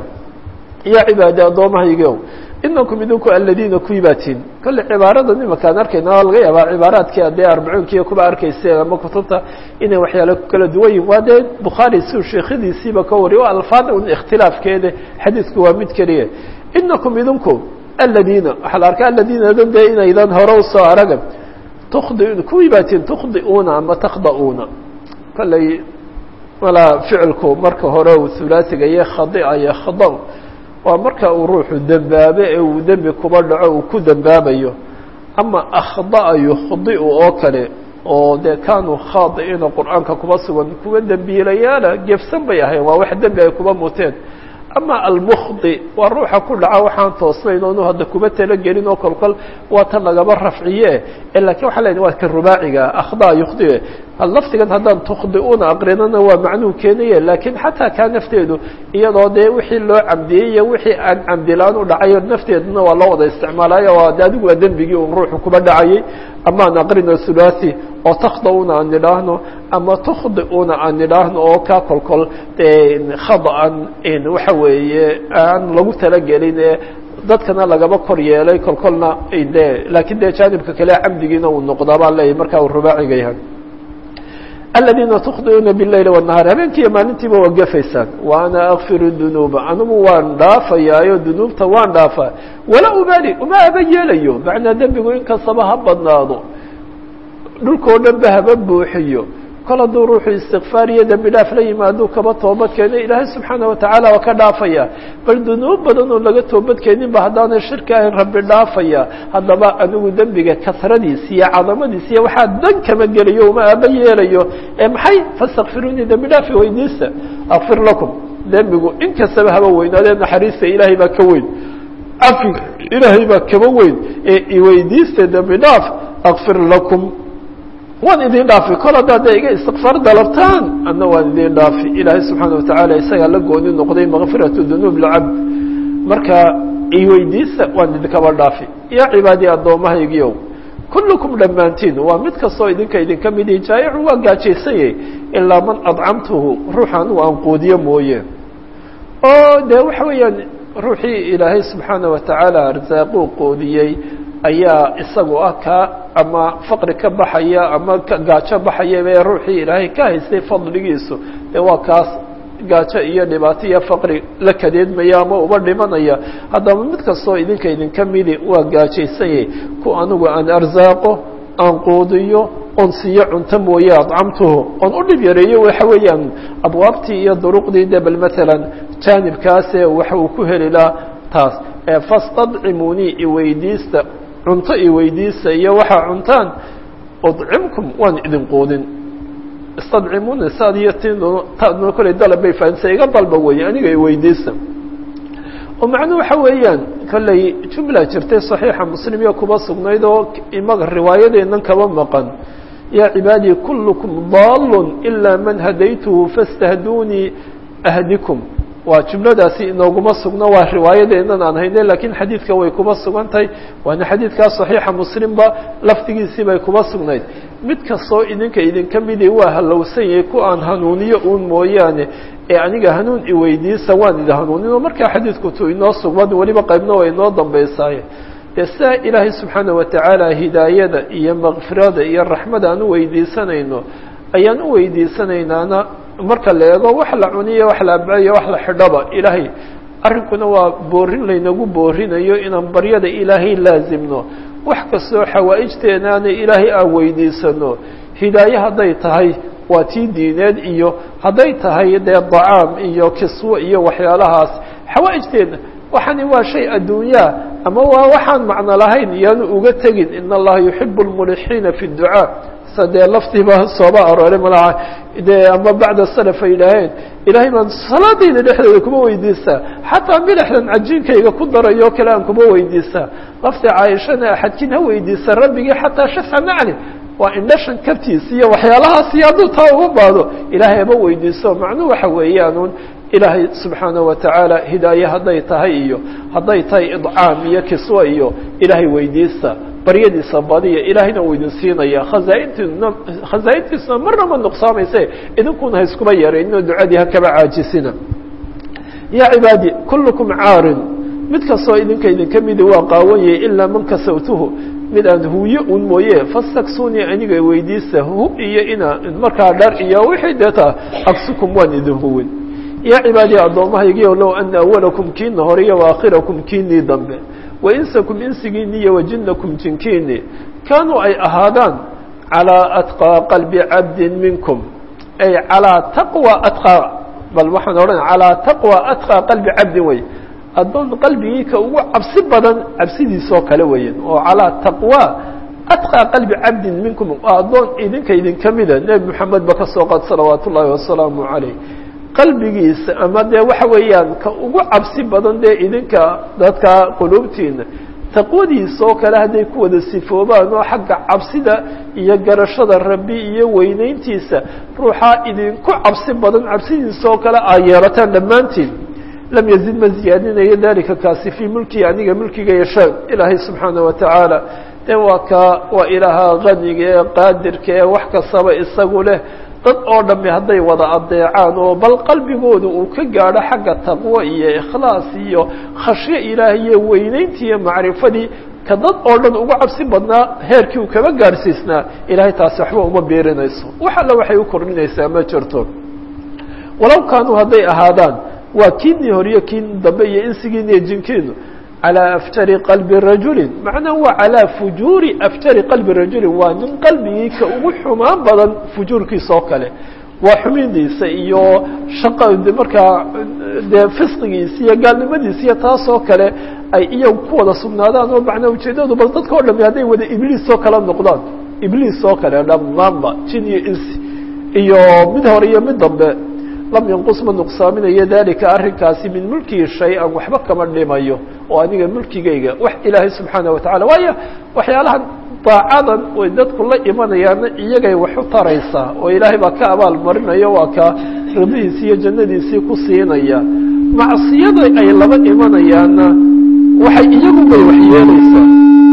ya cibaadi addoommahaygo inakum idinku aladiina kuwii baatiin kolle cibaarada nimankaan arkayna waa laga yaabaa cibaaraadkii adee arbacuunkiiyo kuba arkayseen ama kutubta inay waxyaalo kala duwan yihin waa dee bukhaari siu sheekhadiisiiba ka wariy o alfaada un ikhtilaafkeeda xadiidku waa mid keliya inakum idinku aladiina waxaa la arkaa aladiinadan dee inaydan hore usoo araga tukdi kuwii baatiin tukhdiuuna ama takhda'uuna kolley walaa ficilku marka hore uu hulaasiga iyo khadica iyo khada waa marka uu ruuxu dembaabe ee uu dembi kuba dhaco uu ku dembaabayo ama akhda'a yukhdi'u oo kale oo dee kaanuu khaadi'iina qur'aanka kuba sugan kuwa dembiilayaala gefsan bay ahayn waa wax dembi ay kuba muteen ama almukhdi waa ruuxa ku dhaca waxaan toosnayn oonu hadda kuba talagelin oo kolkol waa tan lagaba rafciye lakin waxaa leedahy waa ka rubaaciga akhda yukhdi laftigan haddaan tukhdi'uuna aqrinana waa macnuu keenaye lakin xataa kaa nafteedu iyadoo dee wixii loo camdiyey iyo wixii aan camdilaan u dhacayo nafteeduna waa loo wada isticmaalayo o de adigu waa dembigii un ruuxu kuba dhacayay ama aan aqrino thulathi oo takhda'uuna aan nidhaahno ama tukhdi'uuna aan nidhaahno oo kaa kolkol khada'an waxa weeye aan lagu talagelin ee dadkana lagaba kor yeelay kolkolna de lakin dee jaanibka kale camdigiina uu noqdaa baan leeyahy marka uu rubaaciga yahay aladiina tukhdi'uuna biاleyli wالnahaar habeenkiiyo maalintiiba waa gefaysaan wa ana akfiru dunuuba anigu waan dhaafayaayo dunuubta waan dhaafaa walaa ubaali uma aba yeelayo macnaa dembigu inkastaba ha badnaado dhulkao dhan ba haba buuxiyo kol hadduu ruuxu istikfaar iyo dembi dhaaf la yimaaduu kaba toobad keeno ilaahay subxaana watacaala waa ka dhaafaya bal dunuub badan oo laga toobad keenin ba haddaanay shirki ahayn rabbi dhaafaya haddaba anigu dembiga kasradiis iyo cadamadiis iyo waxaa dan kama gelayo uma aaba yeelayo ee maxay fastakfiruunii dembi dhaafi weydiista akfir lakum dembigu in kastaba haba weynaadee naxariista ilaahay baa ka weyn cafiga ilaahay baa kaba weyn ee iweydiista dembi dhaaf akfir lakum waan idin dhaafi kol haddaad de iga istikfaar dalabtaan adna waan idin dhaafi ilaahay subxaana watacaala isagaa la gooni noqday makfiratu dunuub lcabd marka iweydiista waan idinkaba dhaafi yaa cibaadii addoommahaygiiow kullukum dhammaantiin waa mid kastoo idinka idinka midi jaayicun waa gaajaysanyay ilaa man adcamtuhu ruuxa anugu aan quudiyo mooye oo de waxa weeyaan ruuxii ilaahay subxaana watacaala arsaaquu quudiyey ayaa isagu ah kaa ama faqri ka baxaya ama gaajo baxaya ee ruuxii ilaahay ka haystay fadligiisu dee waa kaas gaajo iyo dhibaato iyo faqri la kadeedmaya ama uba dhimanaya haddaba mid kastoo idinka idinka midi waa gaajaysanyay ku anigu aan arsaaqo aan quudiyo on siiyo cunto mooye adcamtuhu on u dhib yareeyo waxa weeyaan abwaabtii iyo duruqdii de bal matalan jaanibkaase waxa uu ku heli laha taas fastadcimunii iweydiista cunto iweydiisa iyo waxaa cuntaan udcimkum waan idin quudin istadcimuna saad iyo tintadna kolley dalab bay fahamsa iga dalba weeye aniga iweydiista oo macnuu waxa weeyaan kolley jumla jirtay saxiixa muslim iyo kuba sugnayd oo imaga riwaayadeennan kaba maqan yaa cibaadii kullukum daalun ilaa man hadaytuhu fastahduunii ahdikum waa jumladaasi inooguma sugno waa riwaayadeennan aan hayne lakiin xadiidka way kuma sugan tahay waana xadiidkaa saxiixa muslimba lafdigiisii bay kuma sugnayd mid kastoo idinka idinka midii waa halowsan yahay ku aan hanuuniyo uun mooyaane ee aniga hanuun iweydiisa waan idi hanuunin oo markaa xadiidku tu inoo sugman weliba qaybna waa inoo dambaysaaye dee sidaa ilaahay subxaana watacaala hidaayada iyo makfirada iyo raxmada aan u weydiisanayno ayaan u weydiisanaynaana marka la eego wax la cuniyo wax la abcayo wax la xidhaba ilaahay arrinkuna waa boorin laynagu boorinayo inaan baryada ilaahay laazimno wax kastoo xawaa'ijteenaana ilaahay aan weydiisano hidaaye hadday tahay waa tii diineed iyo hadday tahay dee dacaam iyo kiswo iyo waxyaalahaas xawaa'ijteena waxani waa shay adduunyaa ama waa waxaan macno lahayn iyaanu uga tegin in allaha yuxibu lmulixiina fi dducaa sa dee laftiiba sooba arooray malaha dee ama bacda salaf ay yidhaaheen ilaahay baan salaadayda dhexdeeda kuma weydiistaa xataa milixdan cajiinkayga ku darayo kale aan kuma weydiistaa lafti caaishana axadkiin ha weydiisa rabbigii xataa shafca nacli waa indhashan kabtiis iyo waxyaalahaasi hadduu taa uga baado ilaahay haba weydiiso macnuu waxa weeyaanuun ilaahay subxaanaه watacaala hidaaye hadday tahay iyo hadday tahay idcaam iyo kiswa iyo ilaahay weydiista baryadiisa badiya ilaahayna uu idin siinaya khazaaintiisna khazaaintiisuna marna ma nuqsaamayse idinkuna ha iskuma yarayninoo ducadii ha kaba caajisina yaa cibaadi kullukum caarin mid kastoo idinka idinka midi waa qaawanyay ilaa man kasawtuhu mid aan huuyo un mooye fastaksunii aniga weydiista hu iyo ina markaa dhar iyo wixii deeta aksukum waan idin huwin yaa cibaadii addoommahaygiio low ana awalakum kiina hore iyo waakhirakum kiinii dambe wainsakum insigiini iyo wajinakum jinkiini kaanuu ay ahaadaan calىa atqىa qalbi cabdin minkum ay calىa taqوى atqىa bal waxaan odhan calىa taqوى atqىa qalbi cabdin wey addoon qalbigii ka ugu cabsi badan cabsidiisoo kale weyan oo calىa taqوى atqىa qalbi cabdin minkum waa addoon idinka idinka mida nebi moxamed ba ka soo qaad salawaat ullaahi wasalaamu عalayh qalbigiisa ama dee waxa weeyaan ka ugu cabsi badan dee idinka dadka quluubtiina taqwadiisa oo kale hadday ku wada sifoobaan oo xagga cabsida iyo garashada rabbi iyo weyneyntiisa ruuxaa idinku cabsi badan cabsidiisa oo kale aa yeelataan dhammaantiin lam yazid ma ziyaadinayo dalika kaasi fii mulkii aniga mulkiga yashaa ilaahay subxaana wa tacaala de waa ka waa ilaaha qaniga ee qaadirka ee wax kastaba isagu leh dad oo dhami hadday wada adeecaan oo bal qalbigooda uu ka gaadho xagga taqwo iyo ikhlaas iyo khashyo ilaahay iyo weyneyntii iyo macrifadii ka dad oo dhan ugu cabsi badnaa heerkii uu kaba gaadhsiisnaa ilahay taasi waxba uma beerinayso wax alla waxay u kordhinaysaa ma jirto walow kaanuu hadday ahaadaan waa kiinii horiyo kiin dambe iyo insigiin iyo jinkiinu calى aftari qalbi rajulin macnaha waa calىa fujuuri aftari qalbi rajulin waa nin qalbigii ka ugu xumaan badan fujuurkiisa oo kale waa xumidiisa iyo shaqa markaa dee fisqigiisa iyo gaalnimadiisa iyo taas oo kale ay iyagu ku wada sugnaadaan oo macnaa ujeedadu bal dadka o dhami hadday wada ibliis oo kale noqdaan ibliis oo kale dhammaanba jin iyo insi iyo mid hore iyo mid dambe lam yanqus ma nuqsaaminayo dalika arrinkaasi min mulkihi shay-an waxba kama dhimayo oo aniga mulkigayga wax ilaahay subxaana watacala waayo waxyaalahan daacadan way dadku la imanayaana iyagay wax u taraysaa oo ilaahay baa ka abaal marinayo waa ka rabihiisii iyo jannadiisii ku siinaya macsiyada ay laba imanayaana waxay iyagu bay wax yeelaysaa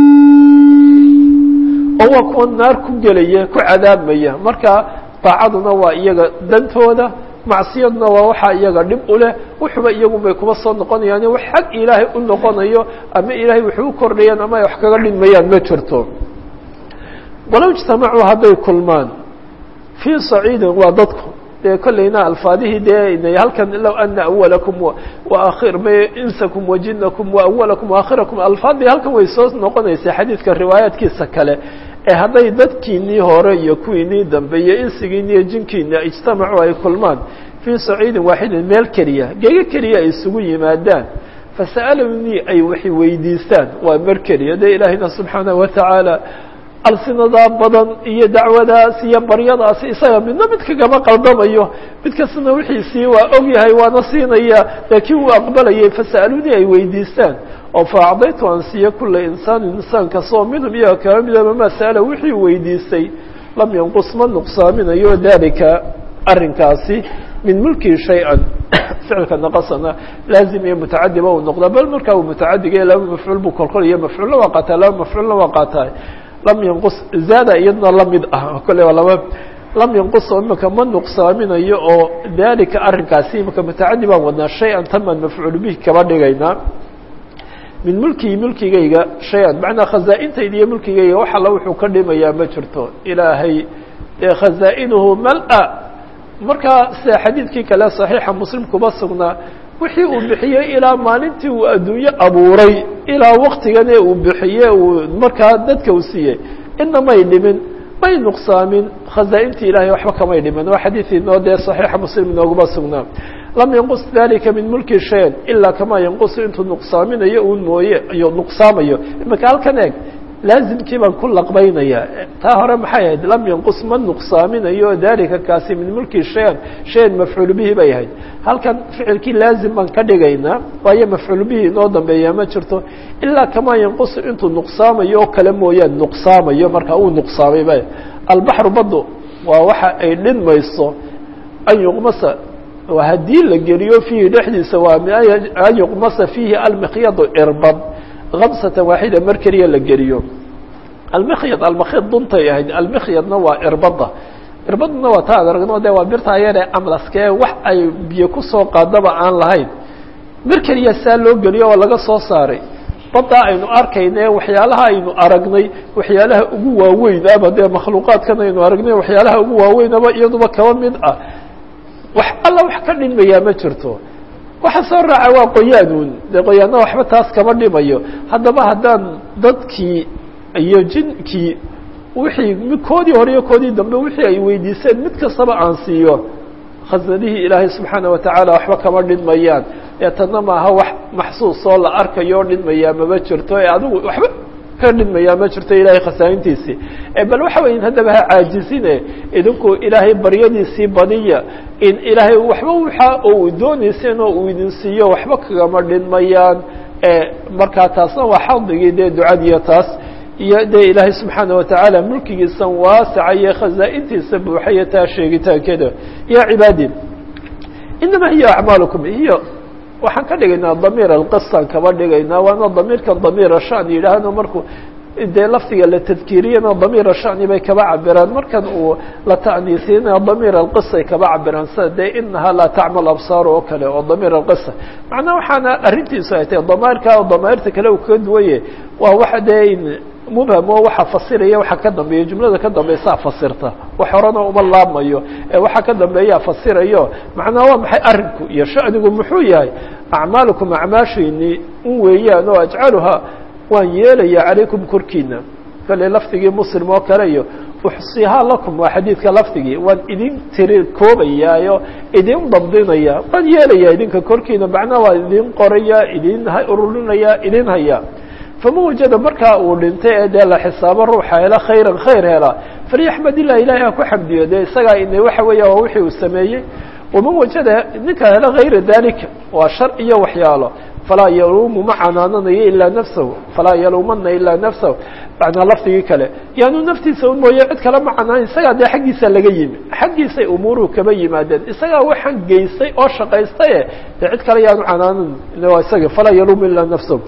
oo waa kuwa naar ku gelaya ku cadaabmaya marka daacaduna waa iyaga dantooda macsiyadna waa waxaa iyaga dhib u leh wuxuba iyagun bay kuba soo noqonayaan wax xag ilaahay u noqonayo ama ilaahay waxay u kordhayaan ama ay wax kaga dhinmayaan ma jirto walow ijtamacuu hadday kulmaan fii saciidin waa dadku dee kollayna alfaadihii dee halkan low ana awalakum waakhir ma insakum wajinakum waawalakum waakhirakum alfaadii halkan way soo noqonaysaa xadiidka riwaayaadkiisa kale ee hadday dadkiinii hore iyo kuwiinii dambe iyo insigiini iyo jinkiini ijtamacuu ay kulmaan fii saciidin waaxidin meel keliya gego keliya ay isugu yimaadaan fasa'alunii ay wax weydiistaan waa mer keliya dee ilaahayna subxaana wa tacaala alsinadaa badan iyo dacwadaas iyo baryadaasi isaga midna mid kagama qaldamayo mid kastana wixiisii waa og yahay waana siinaya laakiin uu aqbalayay fasa'alunii ay weydiistaan oo faacdaytu aan siiyo kula insaanin insaan kastoo minhum iyaga kaba midaba maa sa'ala wixii weydiistay lam yanqus ma nuqsaaminayo dalika arrinkaasi min mulkii shay-an ficilka naqasana laazim iyo mutacadiba uu noqda bal markaa uu mutacadiga laba mafcuul buu kolkol iyo mafcuulna waa qaataa laba mafcuulna waa qaataa lam yanqus zaada iyadna lamid ah kole waa laba lam yanqus oo imika ma nuqsaaminayo oo dalika arrinkaasi imika mutacadi baan wadnaa shay-an taman mafcuul bihi kaba dhigaynaa min mulkii mulkigayga shay-an macnaa khazaa-intayda iyo mulkigayga wax alla wuxuu ka dhimayaa ma jirto ilaahay dee khazaa-inuhu mal-a markaa sida xadiidkii kale saxiixa muslim kuba sugnaa wixii uu bixiyey ilaa maalintii uu adduunye abuuray ilaa waktigane uu bixiye uu markaa dadka u siiyey ina may dhimin may nuqsaamin khazaa-intii ilahay waxba kamay dhimin waa xadiid inoo dee saxiixa muslim inooguma sugnaa lam yanqus dalika min mulki shayan ilaa kamaa yanqusu intuu nuqsaaminayo uun mooye iyo nuqsaamayo imika halkan eeg laazimkii baan ku laqbaynayaa taa hore maxay ahayd lam yanqus ma nuqsaaminayo dalika kaasi min mulki shayan shayan mafcuul bihi bay ahayd halkan ficilkii laazim baan ka dhigaynaa waayo mafcuul bihi inoo dambeeyaa ma jirto ilaa kamaa yanqusu intuu nuqsaamayo oo kale mooyaan nuqsaamayo markaa uu nuqsaamay ba albaxru badu waa waxa ay dhinmayso an yuqmasa haddii la geliyo fiihi dhexdiisa waa an yuqmasa fiihi almikhyadu irbad kamsatan waaxida mar keliya la geliyo almikhyad almakhyad duntay ahayd almikhyadna waa irbada irbadna waa taa ad aragno de waa birtaa yaree amlaskee wax ay biyo kusoo qaadaba aan lahayn mar keliya saa loo geliyo oo laga soo saaray baddaa aynu arkayne waxyaalaha aynu aragnay waxyaalaha ugu waaweyn aba dee makhluuqaadkan aynu aragnay waxyaalaha ugu waaweynaba iyaduba kaba mid ah wax alla wax ka dhinmayaa ma jirto waxa soo raaca waa qoyaanuun dee qoyaanna waxba taas kama dhimayo haddaba haddaan dadkii iyo jinkii wixii koodii hore iyo koodii dambe wixii ay weydiiseen mid kastaba aan siiyo khasadihii ilaahay subxaana watacaala waxba kama dhinmayaan ee tanna maaha wax maxsuus oo la arkayo o dhinmayaa mama jirto ee adigu waxba ka dhinmayaa ma jirto ilaahay khasaaintiisii bal waxa weya haddaba ha caajisine idinku ilaahay baryadiisii badiya in ilaahay waxba waxa ou doonayseen oo uu idin siiyo waxba kagama dhinmayaan markaa taasna waa xadigii dee ducadiiyo taas iyo dee ilaahay subxaana watacaala mulkigiisan waasaca iyo khazaa-intiisa buuxaya taa sheegitaankeeda ya cibaadi inama hiya acmaalukum iyo waxaan ka dhigaynaa damiir alqisaan kaba dhigaynaa waana damiirkan damiira shan yidhaahno markuu dee lafdiga la tadkiiriyana damiira shani bay kaba cabiraan markan uu la ta'niisiyana damiir alqisay kaba cabiraan sida dee inahaa laa tacmal absaar oo kale oo damiir alqisa macnaa waxaana arrintiisu ay tahay damairka oo damairta kale uu kaga duwaye waa waxa dee mubham oo waxa fasiraya waxa ka dambeeya jumlada ka dambeysaa fasirta wax horena uma laabmayo ee waxa ka dambeeyaa fasirayo macnaa waa maxay arrinku iyo shanigu muxuu yahay acmaalukum acmaashiinii un weeyaan oo ajcaluhaa waan yeelaya calaykum korkiina kale lafdigii muslim oo kale iyo uxsihaa lakum waa xadiidka lafdigii waan idin tiri koobayaayo idin dabdinaya waan yeelaya idinka korkiina macnaa waa idin qoraya idin ururinaya idin haya fama wajada markaa uu dhintay ee dee la xisaabo ruuxa hela khayran khayr hela falyaxmad ilah ilahay ha ku xamdiyo dee isagaa ina waxa weeya waa wixii uu sameeyey waman wajada ninka hela hayra dalika waa shar iyo waxyaalo falaa yaluumu ma canaananayo ilaa nafsahu falaa yaluumana ilaa nafsahu macnaa lafdigii kale yaanu naftiisa un mooye cid kale ma canaanan isagaa dee xaggiisa laga yimi xaggiisay umuuruhu kaba yimaadeen isagaa waxaan geystay oo shaqaystaye dee cid kale yaanu canaanan waa isaga falaa yaluumu ilaa nafsahu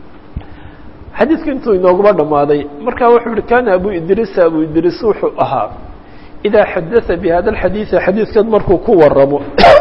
xadiidku intuu inooguma dhammaaday marka wuxuu yihi kana abu idriisa abu idriis wuxuu ahaa idaa xadaa bi hada alxadiidi xadiidkan markuu ku waramo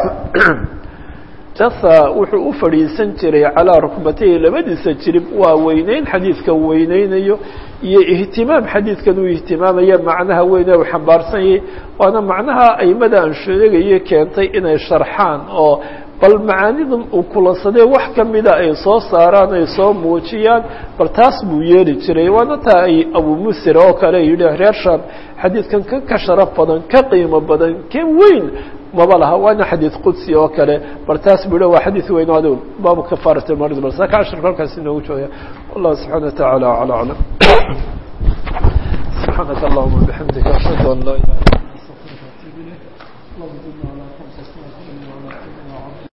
jasa wuxuu u fadhiisan jiray calaa rukbatayhi labadiisa jirib waa weyneyn xadiidka weyneynayo iyo ihtimaam xadiidkan uu ihtimaamaya macnaha weyne u xambaarsan yahay waana macnaha aimada aan sheegayo keentay inay sharxaan oo bal macaanidan uu kulansadee wax kamida ay soo saaraan ay soo muujiyaan bal taas buu yeeli jiray waana taa ay abu musir oo kale yidhi reer sham xadiidkan ka ka sharaf badan ka qiimo badan ka weyn maba laha waana xadiid qudsi oo kale bal taas buu waa xadiid weyn ado baabu kafaarat marid bal saaka cashir halkaas inoogu jooga wallahu subxana wa tacaala acla aclam subxaanaka allahuma bixamdika ashhadu an laa ilaha illa anta astaغfiruka wa atubu ilayk